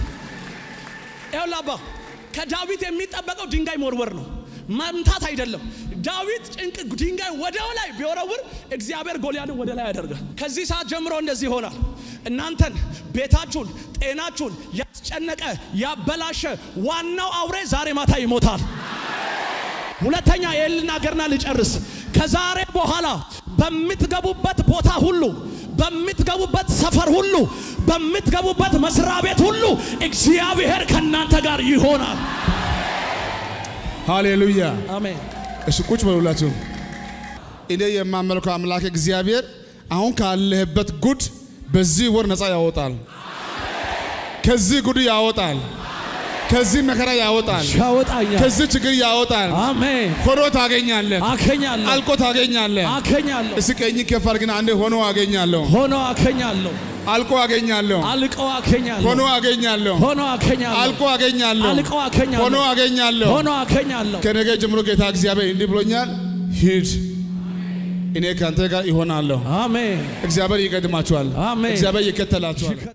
ይኸውልህ አባ ከዳዊት የሚጠበቀው ድንጋይ መወርወር ነው፣ መምታት አይደለም። ዳዊት ጭንቅ ድንጋይ ወደ ላይ ቢወረውር እግዚአብሔር ጎልያድን ወደ ላይ ያደርጋል። ከዚህ ሰዓት ጀምሮ እንደዚህ ይሆናል። እናንተን፣ ቤታችሁን፣ ጤናችሁን ያስጨነቀ ያበላሸ ዋናው አውሬ ዛሬ ማታ ይሞታል። ሁለተኛ ይህን ልናገርና ልጨርስ። ከዛሬ በኋላ በምትገቡበት ቦታ ሁሉ በምትገቡበት ሰፈር ሁሉ በምትገቡበት መስሪያ ቤት ሁሉ እግዚአብሔር ከእናንተ ጋር ይሆናል። ሃሌሉያ። አሜን። እሺ ቁጭ በሉላችሁ። እኔ የማመልከው አምላክ እግዚአብሔር አሁን ካለህበት ጉድ በዚህ ወር ነፃ ያወጣል። ከዚህ ጉድ ያወጣል። ከዚህ መከራ ያወጣል። ያወጣኛል። ከዚህ ችግር ያወጣል። አሜን። ሆኖ ታገኛለህ። አከኛለሁ፣ አልቆ ታገኛለህ። አከኛለሁ፣ እስኪ ቀኝ ከፍ አድርግና አንዴ ሆኖ አገኛለሁ፣ ሆኖ አከኛለሁ፣ አልቆ አገኛለሁ፣ አልቀው አከኛለሁ፣ ሆኖ አገኛለሁ፣ ሆኖ አከኛለሁ፣ አልቆ አገኛለሁ፣ አልቀው አከኛለሁ፣ ሆኖ አገኛለሁ። ሆኖ አከኛለሁ። ከነገ ጀምሮ ጌታ እግዚአብሔር እንዲህ ብሎኛል፣ ሂድ እኔ ከአንተ ጋር ይሆናለሁ። አሜን እግዚአብሔር ይቀድማችኋል። አሜን። እግዚአብሔር ይከተላችኋል።